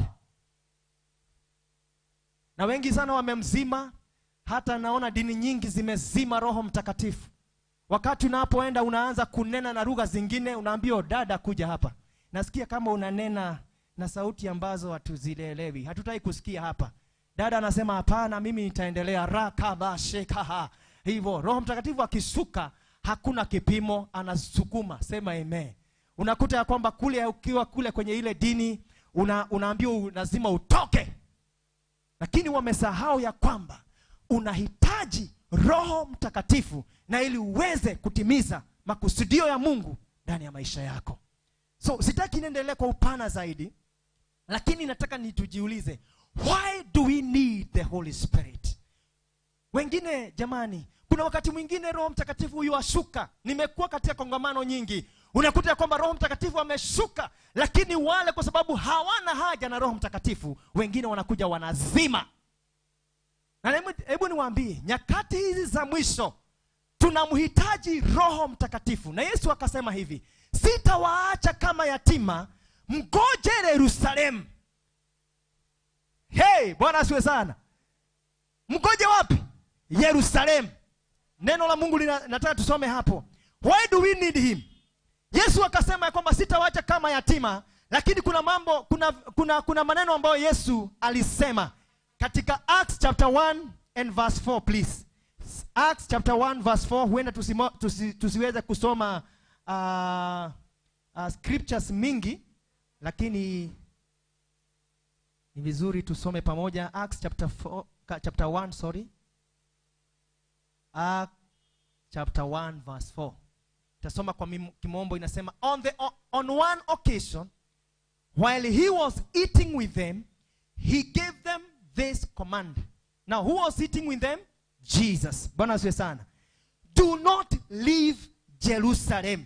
na wengi sana wamemzima hata naona dini nyingi zimezima roho mtakatifu wakati unapoenda unaanza kunena na lugha zingine unaambiwa dada kuja hapa nasikia kama unanena na sauti ambazo hatuzielewi hatutaki kusikia hapa dada anasema hapana mimi nitaendelea rakabashekaha hivyo roho mtakatifu akishuka hakuna kipimo anasukuma sema amen unakuta ya kwamba kule ukiwa kule kwenye ile dini una, unaambiwa u- lazima utoke lakini wamesahau ya kwamba unahitaji roho mtakatifu na ili uweze kutimiza makusudio ya mungu ndani ya maisha yako so sitaki niendelee kwa upana zaidi lakini nataka nitujiulize why do we need the holy spirit wengine jamani kuna wakati mwingine roho mtakatifu huyu ashuka nimekuwa katika kongamano nyingi unakuta ya kwamba roho mtakatifu ameshuka lakini wale kwa sababu hawana haja na roho mtakatifu wengine wanakuja wanazima na hebu- hebu niwaambie nyakati hizi za mwisho tunamhitaji roho mtakatifu na yesu akasema hivi sitawaacha kama yatima mgoje yerusalemu hey bwana asiwe sana mgoje wapi yerusalemu neno la mungu lina- nataka tusome hapo why do we need him yesu akasema ya kwamba sitawacha kama yatima lakini kuna mambo kuna, kuna, kuna maneno ambayo yesu alisema katika acts chapter 1 and verse 4 please acts chapter 1 verse 4 huenda tusimo, tusi, tusiweze kusoma uh, uh, scriptures mingi lakini ni vizuri tusome pamoja acts chapter 4, ka- chapter 1 sorry Acts chapter 1 verse 4 tasoma kwa mim- kimombo inasema on, the, on one occasion while he was eating with them he gave them this command now who was eating with them jesus bwana asiwe sana do not leave jerusalem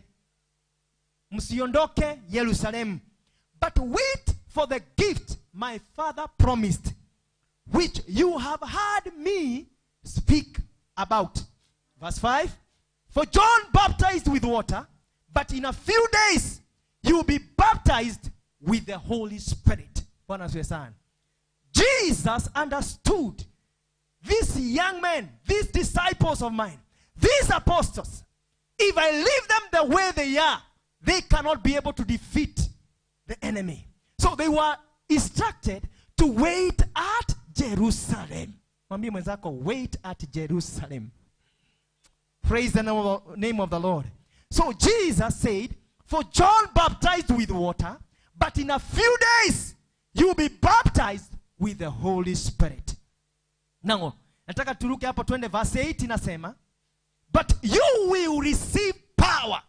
msiondoke yerusalemu but wait for the gift my father promised which you have heard me speak about. Verse 5 For John baptized with water, but in a few days you will be baptized with the Holy Spirit. Bwana asifiwe sana. Jesus understood these young men, these disciples of mine, these apostles, if I leave them the way they are, they cannot be able to defeat the enemy. So they were instructed to wait at Jerusalem. Mwambie mwenzako, wait at Jerusalem. Praise the name of, the- name of the Lord. So Jesus said, For John baptized with water, but in a few days you will be baptized with the Holy Spirit. Now, nataka turuke hapo twende verse 8 inasema, But you will receive power.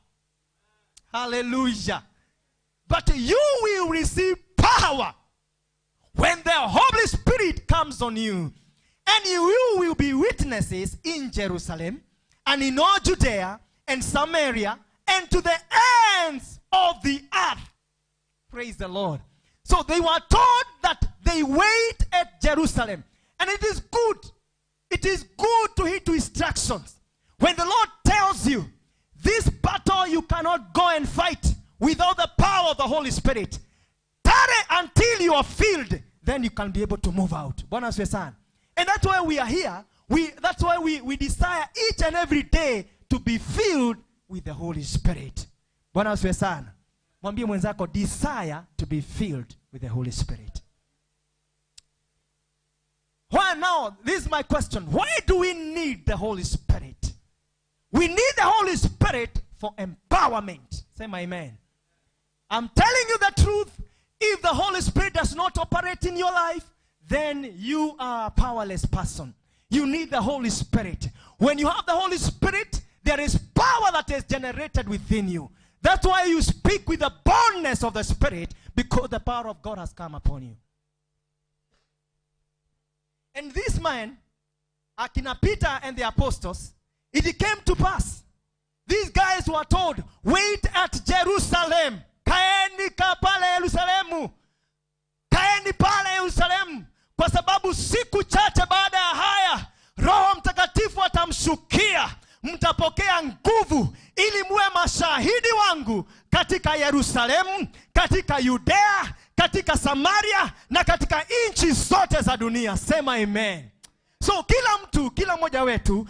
Hallelujah. But you will receive power when the Holy Spirit comes on you. And you will be witnesses in Jerusalem and in all Judea and Samaria and to the ends of the earth. Praise the Lord. So they were told that they wait at Jerusalem. And it is good. It is good to heed to instructions. When the Lord tells you, this battle you cannot go and fight without the power of the Holy Spirit. Tarry until you are filled, then you can be able to move out. Bwana asifiwe sana. And that's why we are here. We, that's why we, we desire each and every day to be filled with the Holy Spirit. Bwana asifiwe sana. Mwambie mwenzako desire to be filled with the Holy Spirit. Why now? This is my question. Why do we need the Holy Spirit? We need the Holy Spirit for empowerment. Say my amen. I'm telling you the truth. If the Holy Spirit does not operate in your life, then you are a powerless person. You need the Holy Spirit. When you have the Holy Spirit, there is power that is generated within you. That's why you speak with the boldness of the Spirit because the power of God has come upon you. And this man, Akina Peter and the apostles, it came to pass. These guys were told, wait at Jerusalem. Kaeni ka pale Yerusalemu. Kaeni pale Yerusalemu. Kwa sababu siku chache baada ya haya, Roho Mtakatifu atamshukia. Mtapokea nguvu ili muwe mashahidi wangu katika Yerusalemu, katika Yudea, katika Samaria na katika nchi zote za dunia. Sema amen. So kila mtu, kila mmoja wetu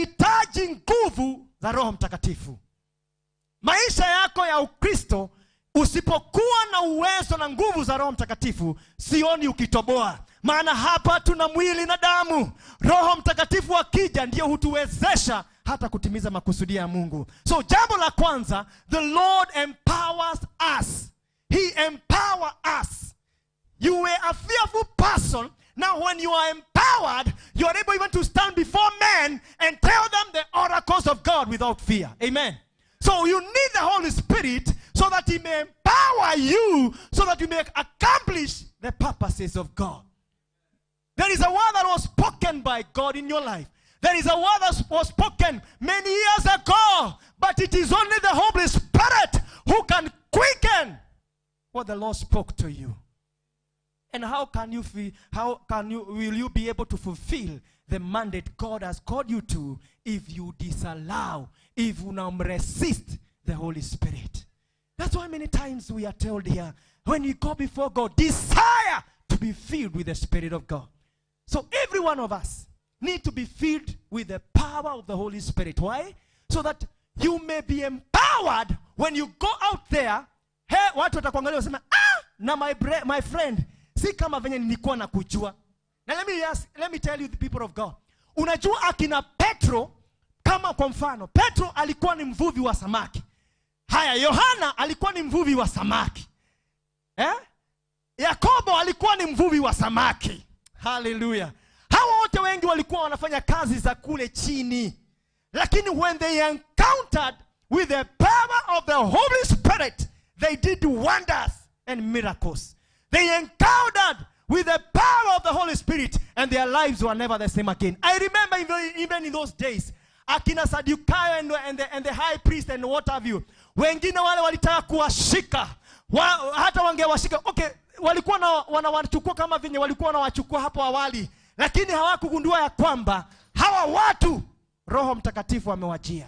anahitaji nguvu za Roho Mtakatifu. Maisha yako ya Ukristo usipokuwa na uwezo na nguvu za roho mtakatifu sioni ukitoboa maana hapa tuna mwili na damu roho mtakatifu akija ndiyo hutuwezesha hata kutimiza makusudia ya mungu so jambo la kwanza the lord empowers us he empower us you were a fearful person. Now, when you are empowered, you are able even to stand before men and tell them the oracles of God without fear. Amen. So, you need the Holy Spirit so that He may empower you so that you may accomplish the purposes of God. There is a word that was spoken by God in your life. There is a word that was spoken many years ago, but it is only the Holy Spirit who can quicken what the Lord spoke to you. And how can you feel, how can you will you be able to fulfill the mandate God has called you to if you disallow, if you now resist the Holy Spirit? That's why many times we are told here, when you go before God, desire to be filled with the Spirit of God. So every one of us need to be filled with the power of the Holy Spirit. Why? So that you may be empowered when you go out there. He, watu watakuangalia wasema, ah, na my, bre- my friend, si kama venye nilikuwa na kujua. Na let me, ask, let me tell you the people of God. Unajua akina Petro, kama kwa mfano, Petro alikuwa ni mvuvi wa samaki. Haya, Yohana alikuwa ni mvuvi wa samaki. Eh? Yakobo alikuwa ni mvuvi wa samaki. Haleluya. Hawa wote wengi walikuwa wanafanya kazi za kule chini. Lakini when they encountered with the power of the Holy Spirit, they did wonders and miracles. They encountered with the power of the Holy Spirit and their lives were never the same again. I remember even, even in those days, akina Sadukayo and, and, the, and the high priest and what have you, wengine wale walitaka kuwashika wa, hata wangewashika okay, walikuwa na, wanawachukua kama venye walikuwa wanawachukua hapo awali, lakini hawakugundua ya kwamba hawa watu Roho Mtakatifu amewajia.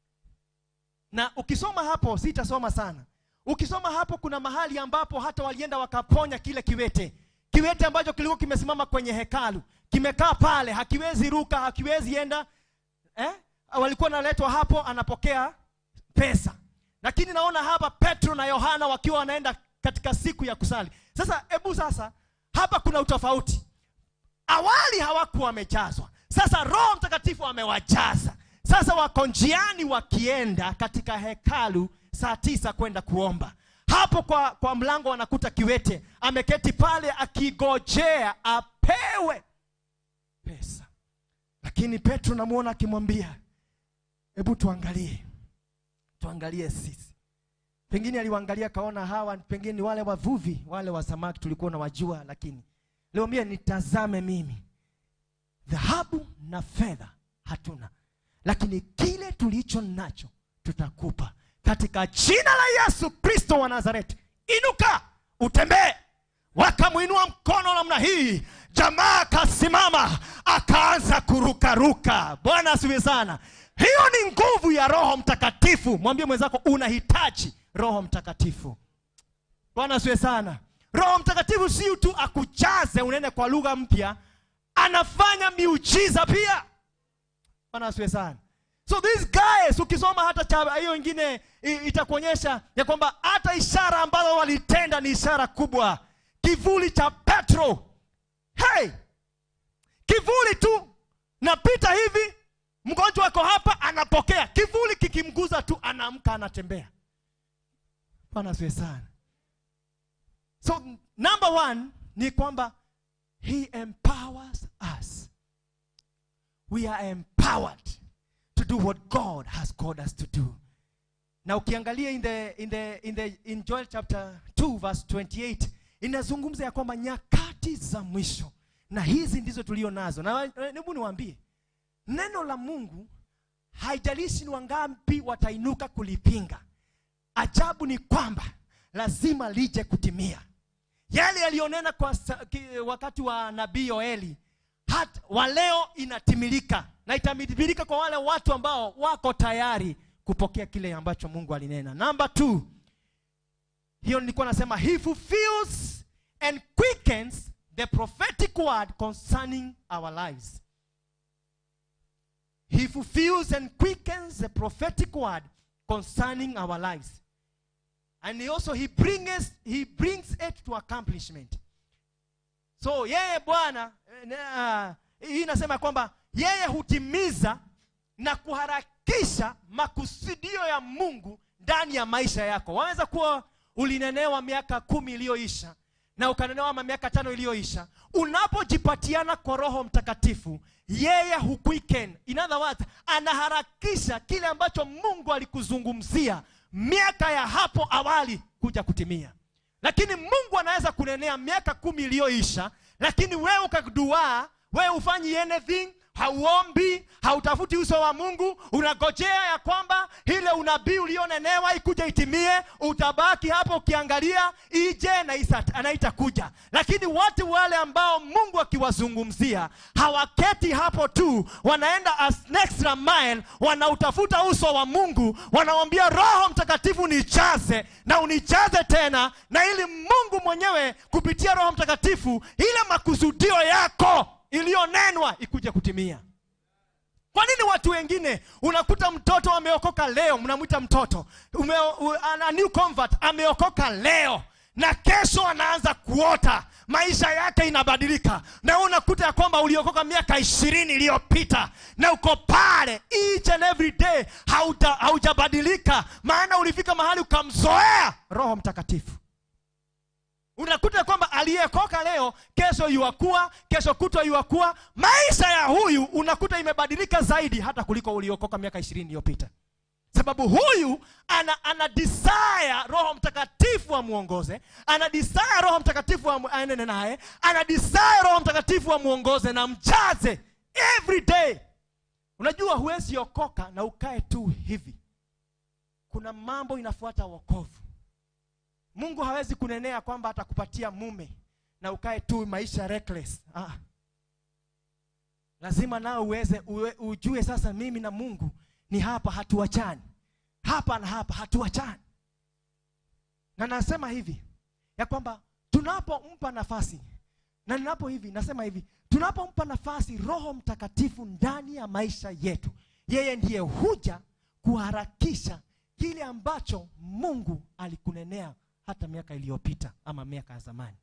Na ukisoma hapo, sitasoma sana. Ukisoma hapo, kuna mahali ambapo hata walienda wakaponya kile kiwete, kiwete ambacho kilikuwa kimesimama kwenye hekalu, kimekaa pale, hakiwezi ruka, hakiwezi enda eh? Walikuwa naletwa hapo, anapokea pesa. Lakini naona hapa Petro na Yohana wakiwa wanaenda katika siku ya kusali. Sasa hebu sasa, hapa kuna utofauti. Awali hawakuwa wamejazwa, sasa Roho Mtakatifu amewajaza. Sasa wako njiani wakienda katika hekalu saa tisa kwenda kuomba. Hapo kwa, kwa mlango wanakuta kiwete ameketi pale akigojea apewe pesa, lakini Petro namwona akimwambia, hebu tuangalie, tuangalie sisi. Pengine aliwaangalia kaona hawa pengine ni wale wavuvi wale wa samaki tulikuwa na wajua, lakini leo mie nitazame mimi, dhahabu na fedha hatuna, lakini kile tulicho nacho tutakupa katika jina la Yesu Kristo wa Nazareti, inuka utembee. Wakamwinua mkono namna hii, jamaa akasimama akaanza kurukaruka. Bwana asifiwe sana. Hiyo ni nguvu ya Roho Mtakatifu. Mwambie mwenzako unahitaji Roho Mtakatifu. Bwana asifiwe sana. Roho Mtakatifu si tu akujaze unene kwa lugha mpya, anafanya miujiza pia. Bwana asifiwe sana. So these guys ukisoma hata cha hiyo ingine i- itakuonyesha ya kwamba hata ishara ambazo walitenda ni ishara kubwa. Kivuli cha Petro, hey, kivuli tu napita hivi, mgonjwa ako hapa anapokea, kivuli kikimguza tu anaamka anatembea. Bwana asifiwe sana. So number one ni kwamba he empowers us. We are empowered to do what God has called us to do. Na ukiangalia in the, in the, in the, in Joel chapter 2 verse 28 inazungumza ya kwamba nyakati za mwisho na hizi ndizo tulio nazo. Na hebu niwaambie, neno la Mungu haijalishi ni wangapi watainuka kulipinga. Ajabu ni kwamba lazima lije kutimia yale yaliyonena kwa sa- ki- wakati wa nabii Yoeli hata wa leo inatimilika na itatimilika kwa wale watu ambao wako tayari kupokea kile ambacho Mungu alinena. Number two, hiyo nilikuwa nasema he fulfills and quickens the prophetic word concerning our lives. He fulfills and quickens the prophetic word concerning our lives. and he also he brings he brings it to accomplishment so yeye bwana eh, na- hii inasema kwamba yeye hutimiza na kuharakisha makusudio ya mungu ndani ya maisha yako waweza kuwa ulinenewa miaka kumi iliyoisha na ukanenewa ma miaka tano iliyoisha unapojipatiana kwa roho mtakatifu yeye huquicken in other words anaharakisha kile ambacho mungu alikuzungumzia miaka ya hapo awali kuja kutimia lakini mungu anaweza kunenea miaka kumi iliyoisha lakini wewe ukaduaa wewe hufanyi anything hauombi hautafuti uso wa mungu unagojea ya kwamba ile unabii ulionenewa ikuja itimie utabaki hapo ukiangalia ije na isa- anaita kuja lakini watu wale ambao mungu akiwazungumzia hawaketi hapo tu wanaenda as extra mile wanautafuta uso wa mungu wanawambia roho mtakatifu nijaze na unijaze tena na ili mungu mwenyewe kupitia roho mtakatifu ile makusudio yako iliyonenwa ikuje kutimia kwa nini watu wengine unakuta mtoto ameokoka leo mnamwita mtoto ume, u, a new convert ameokoka leo na kesho anaanza kuota maisha yake inabadilika na wewe unakuta ya kwamba uliokoka miaka ishirini iliyopita na uko pale each and every day hauta- haujabadilika maana ulifika mahali ukamzoea roho mtakatifu unakuta kwamba aliyekoka leo kesho yuakuwa kesho kutwa yuakuwa maisha ya huyu unakuta imebadilika zaidi hata kuliko uliokoka miaka ishirini iliyopita sababu huyu ana, ana desire roho mtakatifu amwongoze ana desire roho mtakatifu amu- aendene naye ana desire roho mtakatifu amwongoze na mjaze every day unajua huwezi okoka na ukae tu hivi kuna mambo inafuata wokovu mungu hawezi kunenea kwamba atakupatia mume na ukae tu maisha reckless ah. lazima nao uweze uwe, ujue sasa mimi na mungu ni hapa hatuachani hapa na hapa hatuachani na nasema hivi ya kwamba tunapompa nafasi na ninapo hivi nasema hivi tunapompa nafasi roho mtakatifu ndani ya maisha yetu yeye ndiye huja kuharakisha kile ambacho mungu alikunenea hata miaka iliyopita ama miaka ya zamani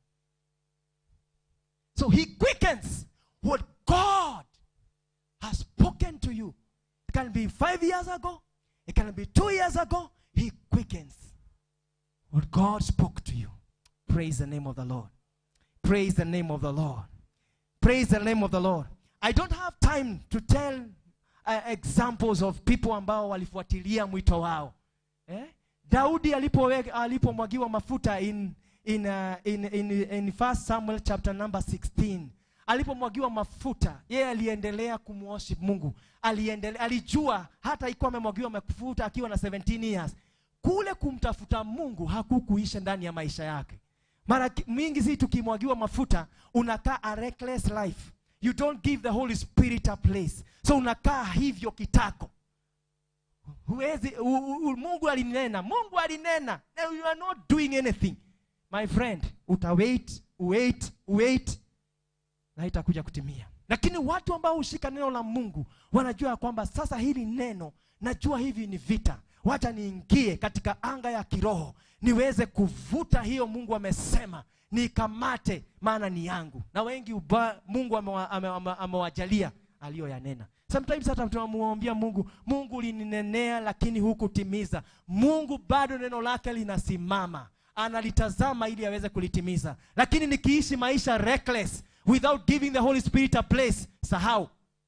so he quickens what god has spoken to you it can be five years ago it can be two years ago he quickens what god spoke to you praise the name of the lord praise the name of the lord praise the name of the lord i don't have time to tell uh, examples of people ambao walifuatilia mwito wao eh? daudi alipowe- alipomwagiwa mafuta in, in, uh, in, in, in 1 samuel chapter number 16 alipomwagiwa mafuta yeye aliendelea kumworship mungu aliendele, alijua hata ikuwa amemwagiwa mafuta akiwa na 17 years kule kumtafuta mungu hakukuisha ndani ya maisha yake mara ki- mingi si tukimwagiwa mafuta unakaa a reckless life you don't give the holy spirit a place so unakaa hivyo kitako huwezi u, u, u, mungu alinena mungu alinena na you are not doing anything my friend utawait wait wait na itakuja kutimia lakini watu ambao hushika neno la mungu wanajua ya kwamba sasa hili neno najua hivi ni vita wacha niingie katika anga ya kiroho niweze kuvuta hiyo mungu amesema nikamate maana ni yangu na wengi uba, mungu amewa- ame- ame- amewajalia aliyoyanena sometimes hata tunamwambia mungu mungu lininenea lakini hukutimiza mungu bado neno lake linasimama analitazama ili aweze kulitimiza lakini nikiishi maisha reckless without giving the holy spirit a place sahau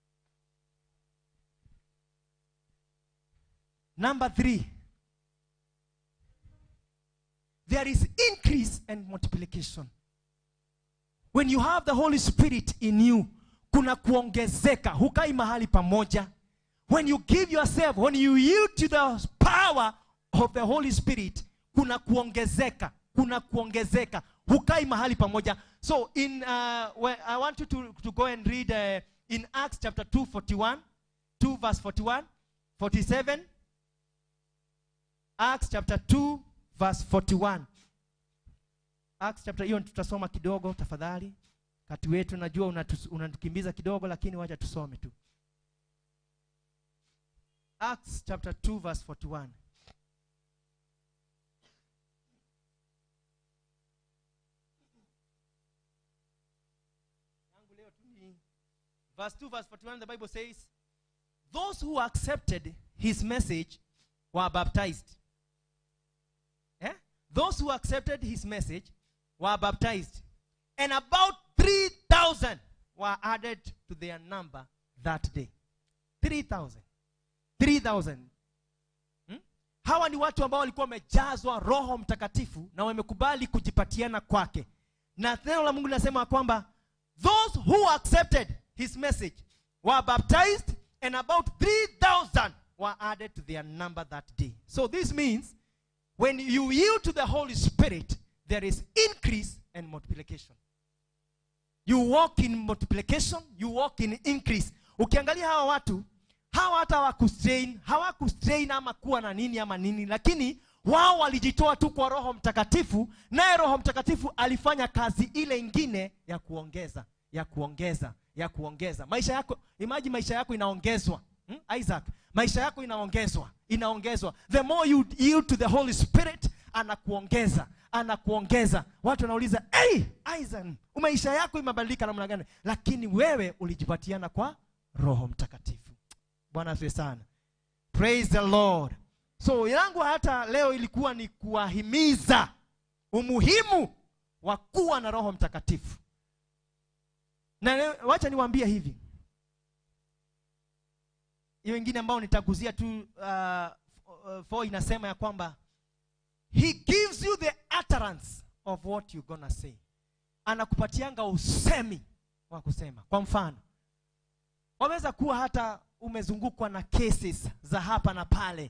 number three there is increase and multiplication when you have the holy spirit in you kuna kuongezeka hukai mahali pamoja when you give yourself when you yield to the power of the holy spirit kuna kuongezeka kuna kuongezeka hukai mahali pamoja so in uh, where i want you to, to go and read uh, in acts chapter 2 41 2 verse 41 47 acts chapter 2 verse 41 acts chapter hiyo tutasoma kidogo tafadhali kati wetu najua unatus- unatukimbiza kidogo lakini wacha tusome tu acts chapter 2 verse 41 ni verse 2 verse 41 the bible says those who accepted his message were baptized eh? those who accepted his message were baptized and about 3000 were added to their number that day 3000 3000 hmm? hawa ni watu ambao walikuwa wamejazwa roho mtakatifu na wamekubali kujipatiana kwake na neno la mungu linasema kwamba those who accepted his message were baptized and about 3000 were added to their number that day so this means when you yield to the holy spirit there is increase and multiplication you walk in multiplication you walk in increase ukiangalia hawa watu hawa hata hawakustrain hawakustrain ama kuwa na nini ama nini lakini wao walijitoa tu kwa roho mtakatifu naye roho mtakatifu alifanya kazi ile ingine ya kuongeza ya kuongeza ya kuongeza maisha yako imaji maisha yako inaongezwa hmm? isaac maisha yako inaongezwa inaongezwa the more you yield to the holy spirit anakuongeza anakuongeza watu wanauliza hey, isaac maisha yako imebadilika namna gani lakini wewe ulijipatiana kwa roho mtakatifu bwana asiwe sana praise the lord so yangu hata leo ilikuwa ni kuwahimiza umuhimu wa kuwa na roho mtakatifu na leo- wacha niwaambie hivi hiyo ingine ambayo nitaguzia tu uh, uh, for inasema ya kwamba he gives you the utterance of what you gonna say anakupatianga usemi wa kusema kwa mfano waweza kuwa hata umezungukwa na cases za hapa na pale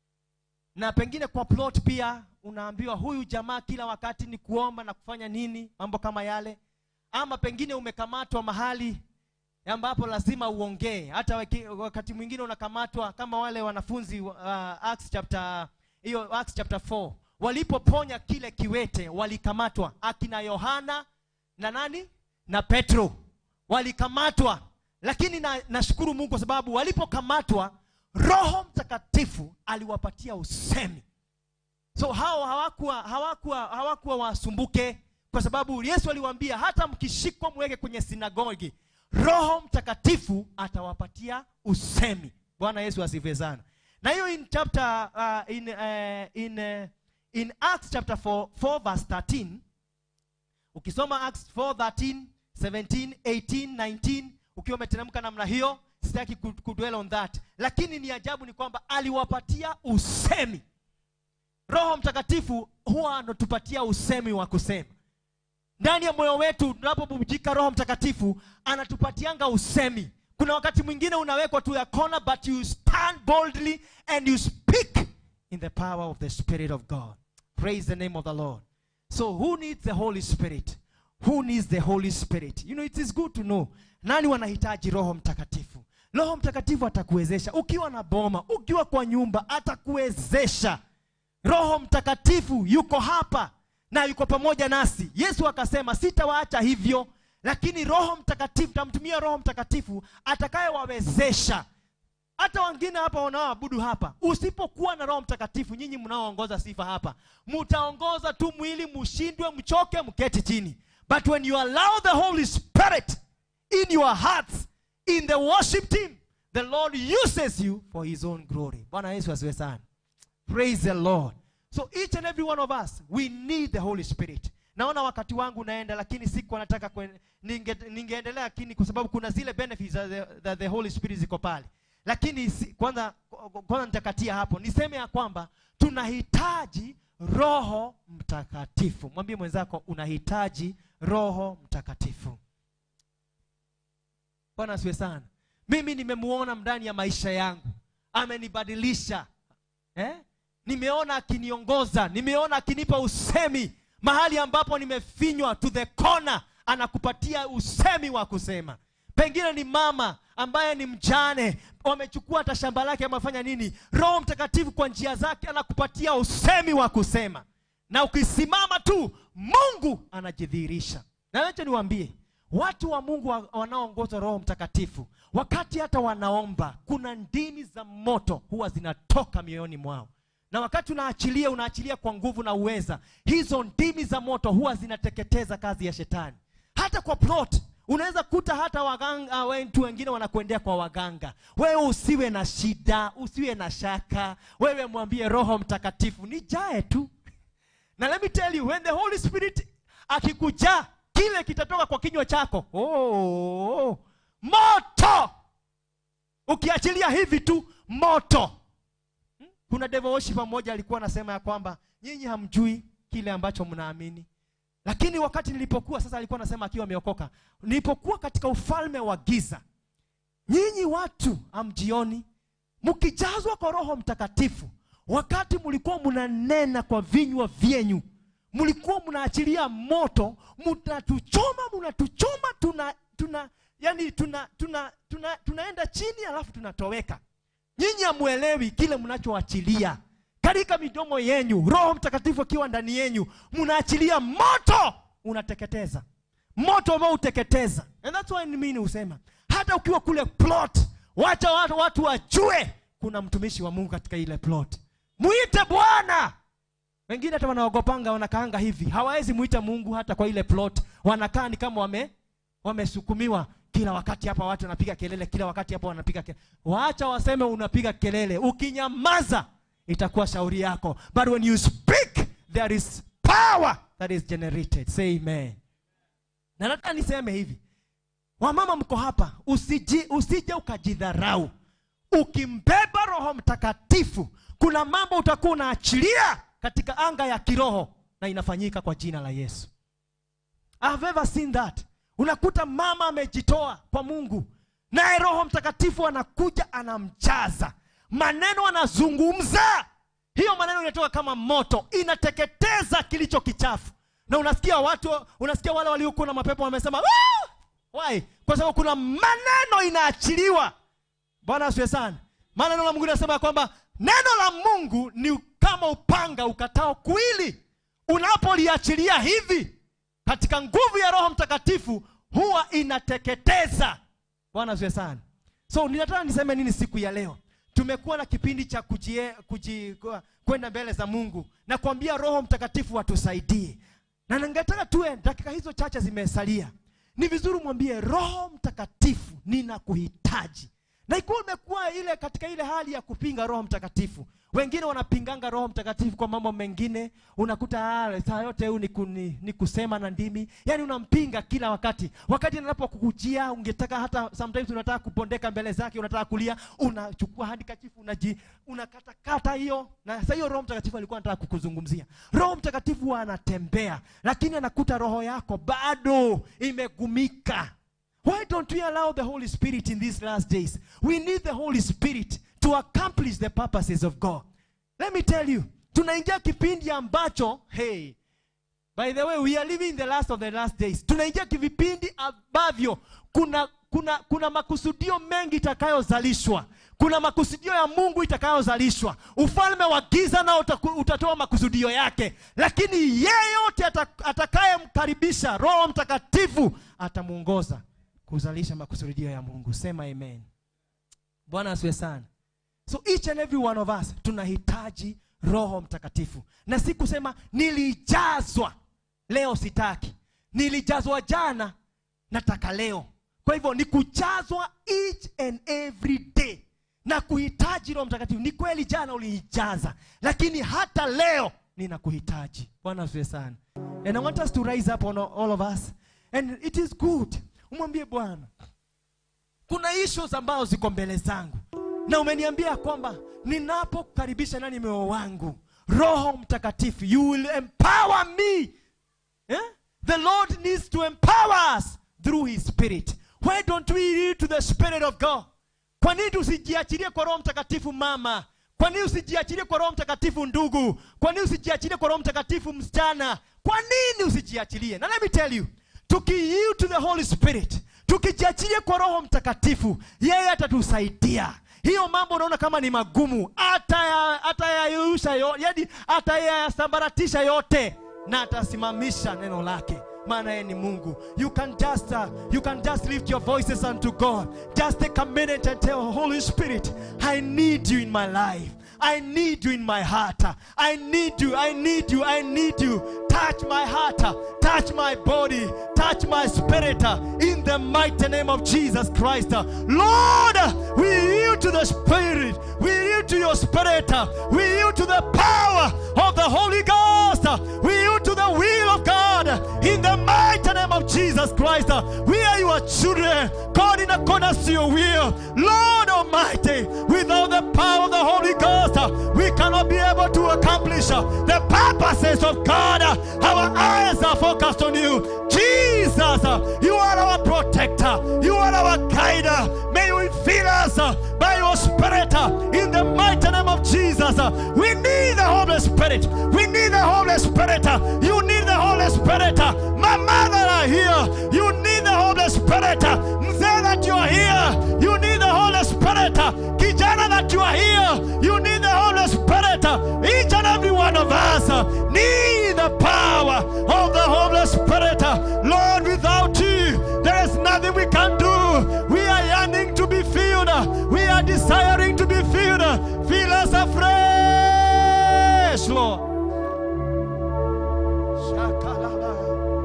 na pengine kwa plot pia unaambiwa huyu jamaa kila wakati ni kuomba na kufanya nini mambo kama yale ama pengine umekamatwa mahali ambapo lazima uongee hata waki- wakati mwingine unakamatwa kama wale wanafunzi uh, Acts chapter hiyo Acts chapter 4 walipoponya kile kiwete walikamatwa akina yohana na nani na petro walikamatwa lakini na- nashukuru mungu kwa sababu walipokamatwa roho mtakatifu aliwapatia usemi so hao hawakuwa hawakuwa hawakuwa wasumbuke kwa sababu yesu aliwaambia hata mkishikwa mweke kwenye sinagogi roho mtakatifu atawapatia usemi bwana yesu asifiwe sana na hiyo in chapter uh, in, uh, in, uh, in acts chapter 4, 4 verse 13 ukisoma acts 4 13 17 18 19 ukiwa umeteremka namna hiyo sitaki ku- kudwell on that lakini ni ajabu ni kwamba aliwapatia usemi roho mtakatifu huwa anatupatia usemi wa kusema ndani ya moyo wetu tunapobubujika roho mtakatifu anatupatianga usemi kuna wakati mwingine unawekwa tu ya kona but you stand boldly and you speak in the power of the spirit of god praise the name of the lord so who needs the holy spirit who needs the holy spirit you know it is good to know nani wanahitaji roho mtakatifu roho mtakatifu atakuwezesha ukiwa na boma ukiwa kwa nyumba atakuwezesha roho mtakatifu yuko hapa na yuko pamoja nasi yesu akasema sitawaacha hivyo lakini roho mtakatifu tamtumia roho mtakatifu atakayewawezesha hata wengine hapa wanaoabudu hapa usipokuwa na roho mtakatifu nyinyi mnaoongoza sifa hapa mutaongoza tu mwili mshindwe mchoke mketi chini but when you allow the holy spirit in your hearts in the worship team the lord uses you for his own glory bwana yesu asiwe sana praise the lord so each and every one of us we need the holy spirit naona wakati wangu unaenda lakini siku nataka kwen- ninge- ningeendelea lakini kwa sababu kuna zile benefits that the, that the holy spirit ziko pale lakini si, kwanza kwanza nitakatia hapo niseme ya kwamba tunahitaji roho mtakatifu mwambie mwenzako unahitaji roho mtakatifu bwana asiwe sana mimi nimemuona ndani ya maisha yangu amenibadilisha eh? nimeona akiniongoza nimeona akinipa usemi mahali ambapo nimefinywa to the corner anakupatia usemi wa kusema pengine ni mama ambaye ni mjane wamechukua hata shamba lake amefanya nini roho mtakatifu kwa njia zake anakupatia usemi wa kusema na ukisimama tu mungu anajidhihirisha na wacha niwaambie watu wa mungu wa- wanaoongozwa roho mtakatifu wakati hata wanaomba kuna ndimi za moto huwa zinatoka mioyoni mwao na wakati unaachilia unaachilia kwa nguvu na uweza hizo ndimi za moto huwa zinateketeza kazi ya shetani hata kwa plot unaweza kuta hata waganga wetu wengine wanakuendea kwa waganga wewe usiwe na shida usiwe na shaka wewe mwambie roho mtakatifu nijae tu na let me tell you when the holy spirit akikujaa kile kitatoka kwa kinywa chako oh, moto ukiachilia hivi tu moto Hmm? kuna devil worshiper mmoja alikuwa anasema ya kwamba nyinyi hamjui kile ambacho mnaamini lakini wakati nilipokuwa sasa alikuwa anasema akiwa ameokoka nilipokuwa katika ufalme wa giza nyinyi watu amjioni mkijazwa kwa roho mtakatifu wakati mlikuwa mnanena kwa vinywa vyenyu mlikuwa mnaachilia moto mnatuchoma mnatuchoma tuna tuna yani tuna, tuna, tuna, tunaenda chini alafu tunatoweka nyinyi hamwelewi kile mnachoachilia katika midomo yenyu roho mtakatifu akiwa ndani yenyu mnaachilia moto unateketeza moto ambao uteketeza and that's why mimi husema hata ukiwa kule plot wacha watu, watu wajue kuna mtumishi wa mungu katika ile plot mwite bwana wengine hata wanaogopanga wanakaanga hivi hawawezi mwita mungu hata kwa ile plot wanakaa ni kama wame wamesukumiwa kila wakati hapa watu wanapiga kelele kila wakati hapa wanapiga kelele waacha waseme unapiga kelele ukinyamaza itakuwa shauri yako but when you speak there is power that is generated say amen na nataka niseme hivi wamama mko hapa usiji, usije ukajidharau ukimbeba roho mtakatifu kuna mambo utakuwa unaachilia katika anga ya kiroho na inafanyika kwa jina la yesu I've ever seen that unakuta mama amejitoa kwa mungu naye roho mtakatifu anakuja anamjaza maneno anazungumza hiyo maneno inatoka kama moto inateketeza kilicho kichafu na unasikia watu unasikia wale waliokuwa na mapepo wamesema "Ah!" why kwa sababu kuna maneno inaachiliwa bwana asiwe sana maana neno la mungu linasema ya kwamba neno la mungu ni kama upanga ukatao kuili unapoliachilia hivi katika nguvu ya roho mtakatifu huwa inateketeza bwana asiwe sana so ninataka niseme nini siku ya leo tumekuwa na kipindi cha kujie, kuji, kwenda mbele za mungu na kuambia roho mtakatifu atusaidie na ningetaka tuwe dakika hizo chache zimesalia ni vizuri mwambie roho mtakatifu ninakuhitaji na ikiwa umekuwa ile katika ile hali ya kupinga roho mtakatifu wengine wanapinganga roho mtakatifu kwa mambo mengine unakuta ah, saa yote huu ni, ku- ni, ni kusema na ndimi yaani unampinga kila wakati wakati anapokukujia ungetaka hata sometimes unataka kupondeka mbele zake unataka kulia unachukua handikachifu unaji unakatakata hiyo na sasa hiyo roho mtakatifu alikuwa anataka kukuzungumzia roho mtakatifu huwa anatembea lakini anakuta roho yako bado imegumika Why don't we allow the Holy Spirit in these last days? We need the Holy Spirit to accomplish the purposes of God. Let me tell you, tunaingia kipindi ambacho, hey, by the way, we are living in the last of the last days. Tunaingia vipindi ambavyo kuna kuna kuna makusudio mengi itakayozalishwa. Kuna makusudio ya Mungu itakayozalishwa. Ufalme wa giza nao utaku- utatoa makusudio yake, lakini yeyote ata- atakayemkaribisha Roho Mtakatifu atamuongoza kuzalisha makusudio ya Mungu. Sema amen. Bwana asiwe sana. So each and every one of us tunahitaji Roho Mtakatifu, na si kusema nilijazwa leo, sitaki. Nilijazwa jana, nataka leo. Kwa hivyo ni kujazwa each and every day na kuhitaji Roho Mtakatifu. Ni kweli jana ulinijaza, lakini hata leo ninakuhitaji. Bwana asifiwe sana. And I want us to rise up on all of us and it is good. Umwambie Bwana, kuna issues ambazo ziko mbele zangu na umeniambia kwamba ninapokaribisha nani moyo wangu roho mtakatifu you will empower me eh? the lord needs to empower us through his spirit why don't we yield to the spirit of god kwa nini tusijiachilie kwa roho mtakatifu mama kwa nini usijiachilie kwa roho mtakatifu ndugu kwa nini usijiachilie kwa roho mtakatifu msichana kwa nini usijiachilie na let me tell you tukiyield to the holy spirit tukijiachilia kwa roho mtakatifu yeye atatusaidia hiyo mambo unaona kama ni magumu ataya- atayayusha yo, yani atayasambaratisha yote na atasimamisha neno lake maana yeye ni mungu you can just uh, you can just lift your voices unto god just take a minute and tell holy spirit i need you in my life I need you in my heart. I need you. I need you. I need you. Touch my heart. Touch my body. Touch my spirit. In the mighty name of Jesus Christ. Lord, we yield to the Spirit. We yield to your Spirit. We yield to the power of the Holy Ghost. We yield to the will of God. In the mighty name of Jesus Christ, we are your children. God, in accordance to your will. Lord Almighty, without the power of the Holy Ghost, we cannot be able to accomplish the purposes of God. Our eyes are focused on you. Jesus, you are our protector. You are our guide. May you fill us by your Spirit in the mighty name of Jesus. We need the Holy Spirit. We need the Holy Spirit. You need the Holy Spirit. My mother are here. You need the Holy Spirit. Mzee that you are here. You need the Holy Spirit. Kijana that you are here. You need the Holy Spirit. Each and every one of us need the power of the Holy Spirit. Lord, without you, there is nothing we can do. We are yearning to be filled. We are desiring to be filled. Fill us afresh, Lord. Shakalaba.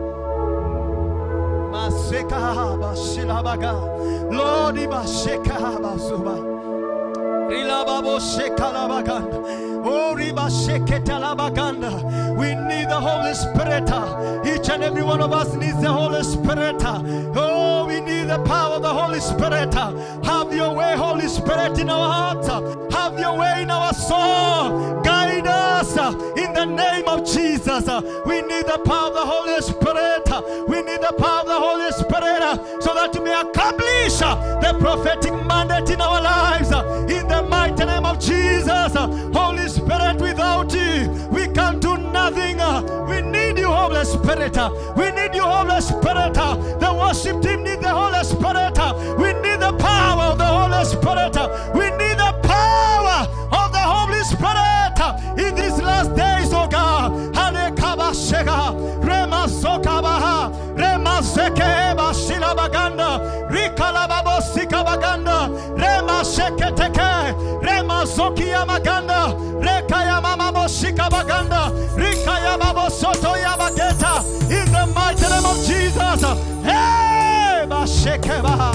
Masekahaba shilabaga. Lord, ibashekahaba suba. Rilababo shekalabaganda. Oh, riba sheketalabaganda. We need the Holy Spirit. Each and every one of us needs the Holy Spirit. Oh, we need the power of the Holy Spirit. Have your way, Holy Spirit, in our hearts. Have your way in our soul. Guide us in the name of Jesus. We need the power of the Holy Spirit. We need the power of the Holy Spirit so that we may accomplish the prophetic mandate in our lives. In the mighty name of Jesus. Holy Spirit, without you, we can do nothing. We need you, Holy Spirit. We need you, Holy Spirit. The worship team need the Holy Spirit. We need the power of the Holy Spirit. We need the power of the Holy Spirit in these last days, oh God. Hanekabashega, Remasokabaha, Remasekeba Shilabaganda, Rikalababosika Rema Sheketeke, Rema Zokia Maganda, Rekaya Mama Moshika Baganda, Rikaya Babo Soto Yabageta, in the mighty name of Jesus. Hey, Bashekeba.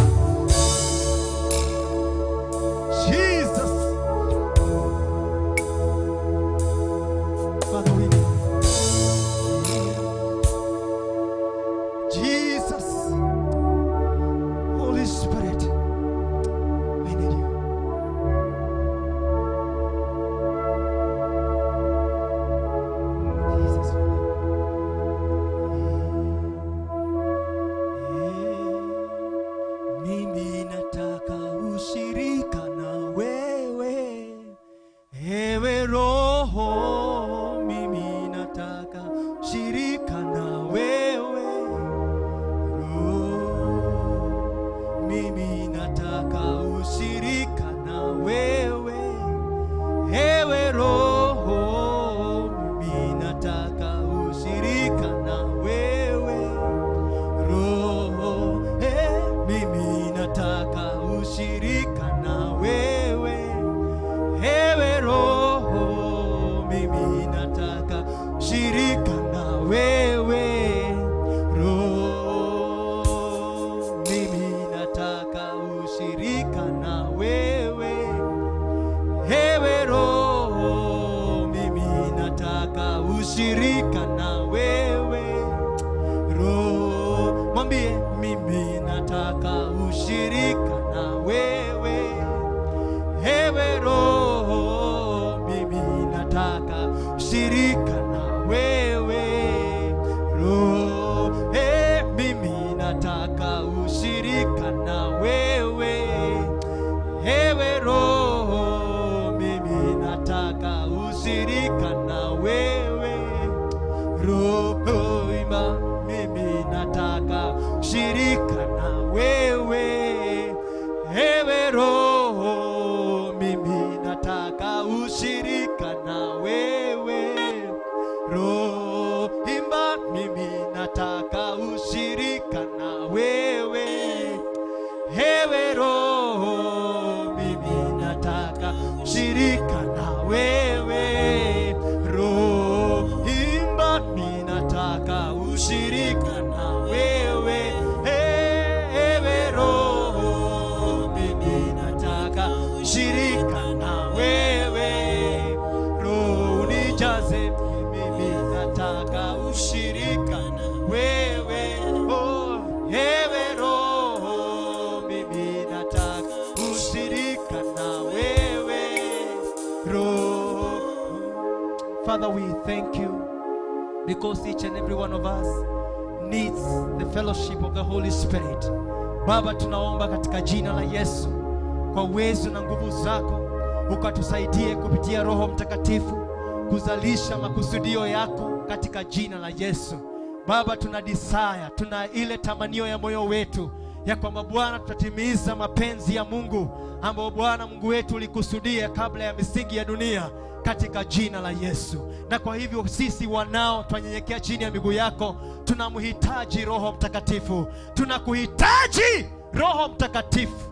Jesus. Father, we need you. Jesus. Holy Spirit. We need you. Jesus, we love you. Mimi nataka ushirika na wewe, ewe Roho. Mimi nataka ushirika na wewe Roho. Mimi nataka ushirika na wewe ewe Roho, mimi nataka ushirika na wewe Roho, eh, mimi nataka ushirika na wewe ewe Roho, mimi nataka ushirika na wewe Roho, mimi nataka ushirika na wewe Ewe Roho, mimi nataka ushirika na wewe. Roho, mwambie mimi nataka ushirika na wewe. Ewe Roho, mimi nataka ushirika na wewe. Roho, eh, mimi nataka ushirika na wewe. Ewe Roho, mimi nataka ushirika na wewe. Roho ima, mimi nataka ushirika na wewe. Ewe Roho, mimi nataka ushirika na wewe. Roho imba, mimi nataka ushirika na wewe. Ewe Roho, mimi nataka ushirika na wewe. Roho imba, mimi nataka ushirika na wewe. Father, we thank you because each and every one of us needs the fellowship of the Holy Spirit. Baba, tunaomba katika jina la Yesu, kwa uwezo na nguvu zako, ukatusaidie kupitia Roho Mtakatifu kuzalisha makusudio yako katika jina la Yesu. Baba, tuna desire, tuna ile tamanio ya moyo wetu ya kwamba Bwana tutatimiza mapenzi ya Mungu ambayo Bwana Mungu wetu ulikusudia kabla ya misingi ya dunia katika jina la Yesu. Na kwa hivyo sisi wanao twanyenyekea chini ya miguu yako, tunamhitaji Roho Mtakatifu, tunakuhitaji Roho Mtakatifu.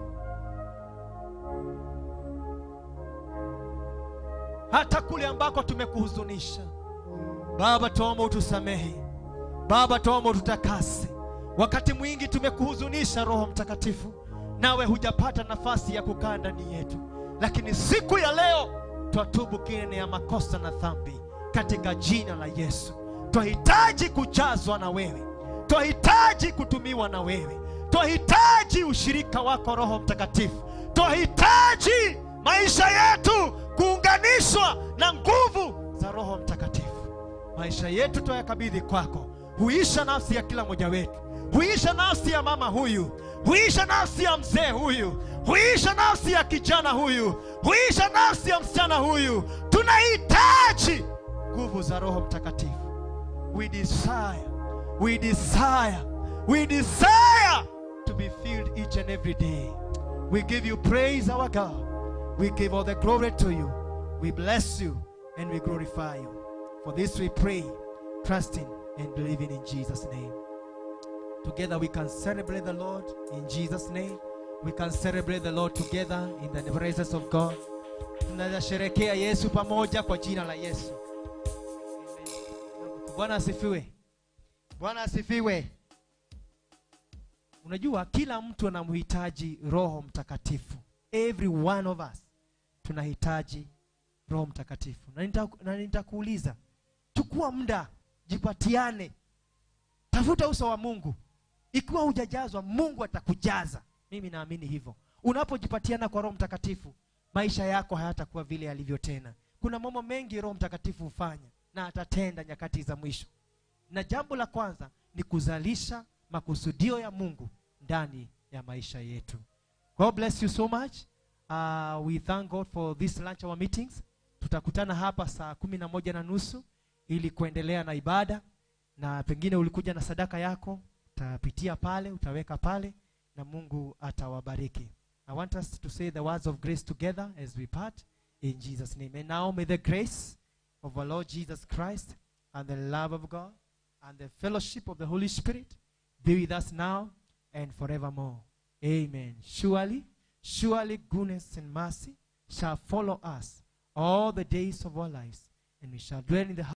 hata kule ambako tumekuhuzunisha Baba, tuomba utusamehe. Baba, tuomba ututakase. Wakati mwingi tumekuhuzunisha Roho Mtakatifu, nawe hujapata nafasi ya kukaa ndani yetu, lakini siku ya leo twatubu kile ya makosa na dhambi katika jina la Yesu. Twahitaji kujazwa na wewe, twahitaji kutumiwa na wewe, twahitaji ushirika wako Roho Mtakatifu, twahitaji maisha yetu kuunganishwa na nguvu za Roho Mtakatifu. Maisha yetu twayakabidhi kwako. Huisha nafsi ya kila mmoja wetu, huisha nafsi ya mama huyu, huisha nafsi ya mzee huyu, huisha nafsi ya kijana huyu, huisha nafsi ya msichana huyu. Tunahitaji nguvu za Roho Mtakatifu. We desire, we desire, we desire to be filled each and every day. We give you praise, our God. We give all the glory to you. We bless you and we glorify you. For this we pray, trusting and believing in Jesus' name. Together we can celebrate the Lord in Jesus' name. We can celebrate the Lord together in the presence of God. Tunaweza sherekea Yesu pamoja kwa jina la Yesu. Bwana asifiwe. Bwana asifiwe. Unajua kila mtu anamhitaji Roho Mtakatifu. Every one of us tunahitaji Roho Mtakatifu. Na nita- na nitakuuliza, chukua muda, jipatiane, tafuta uso wa Mungu. Ikiwa hujajazwa, Mungu atakujaza. Mimi naamini hivyo. Unapojipatiana kwa Roho Mtakatifu, maisha yako hayatakuwa vile yalivyo tena. Kuna mambo mengi Roho Mtakatifu hufanya na atatenda nyakati za mwisho, na jambo la kwanza ni kuzalisha makusudio ya Mungu ndani ya maisha yetu. God bless you so much. Uh, we thank God for this lunch hour meetings. Tutakutana hapa saa kumi na moja na nusu ili kuendelea na ibada, na pengine ulikuja na sadaka yako, utapitia pale, utaweka pale, na Mungu atawabariki. I want us to say the words of grace together as we part in Jesus' name. And now may the grace of our Lord Jesus Christ and the love of God and the fellowship of the Holy Spirit be with us now and forevermore. Amen. Surely, surely goodness and mercy shall follow us all the days of our lives, and we shall dwell in the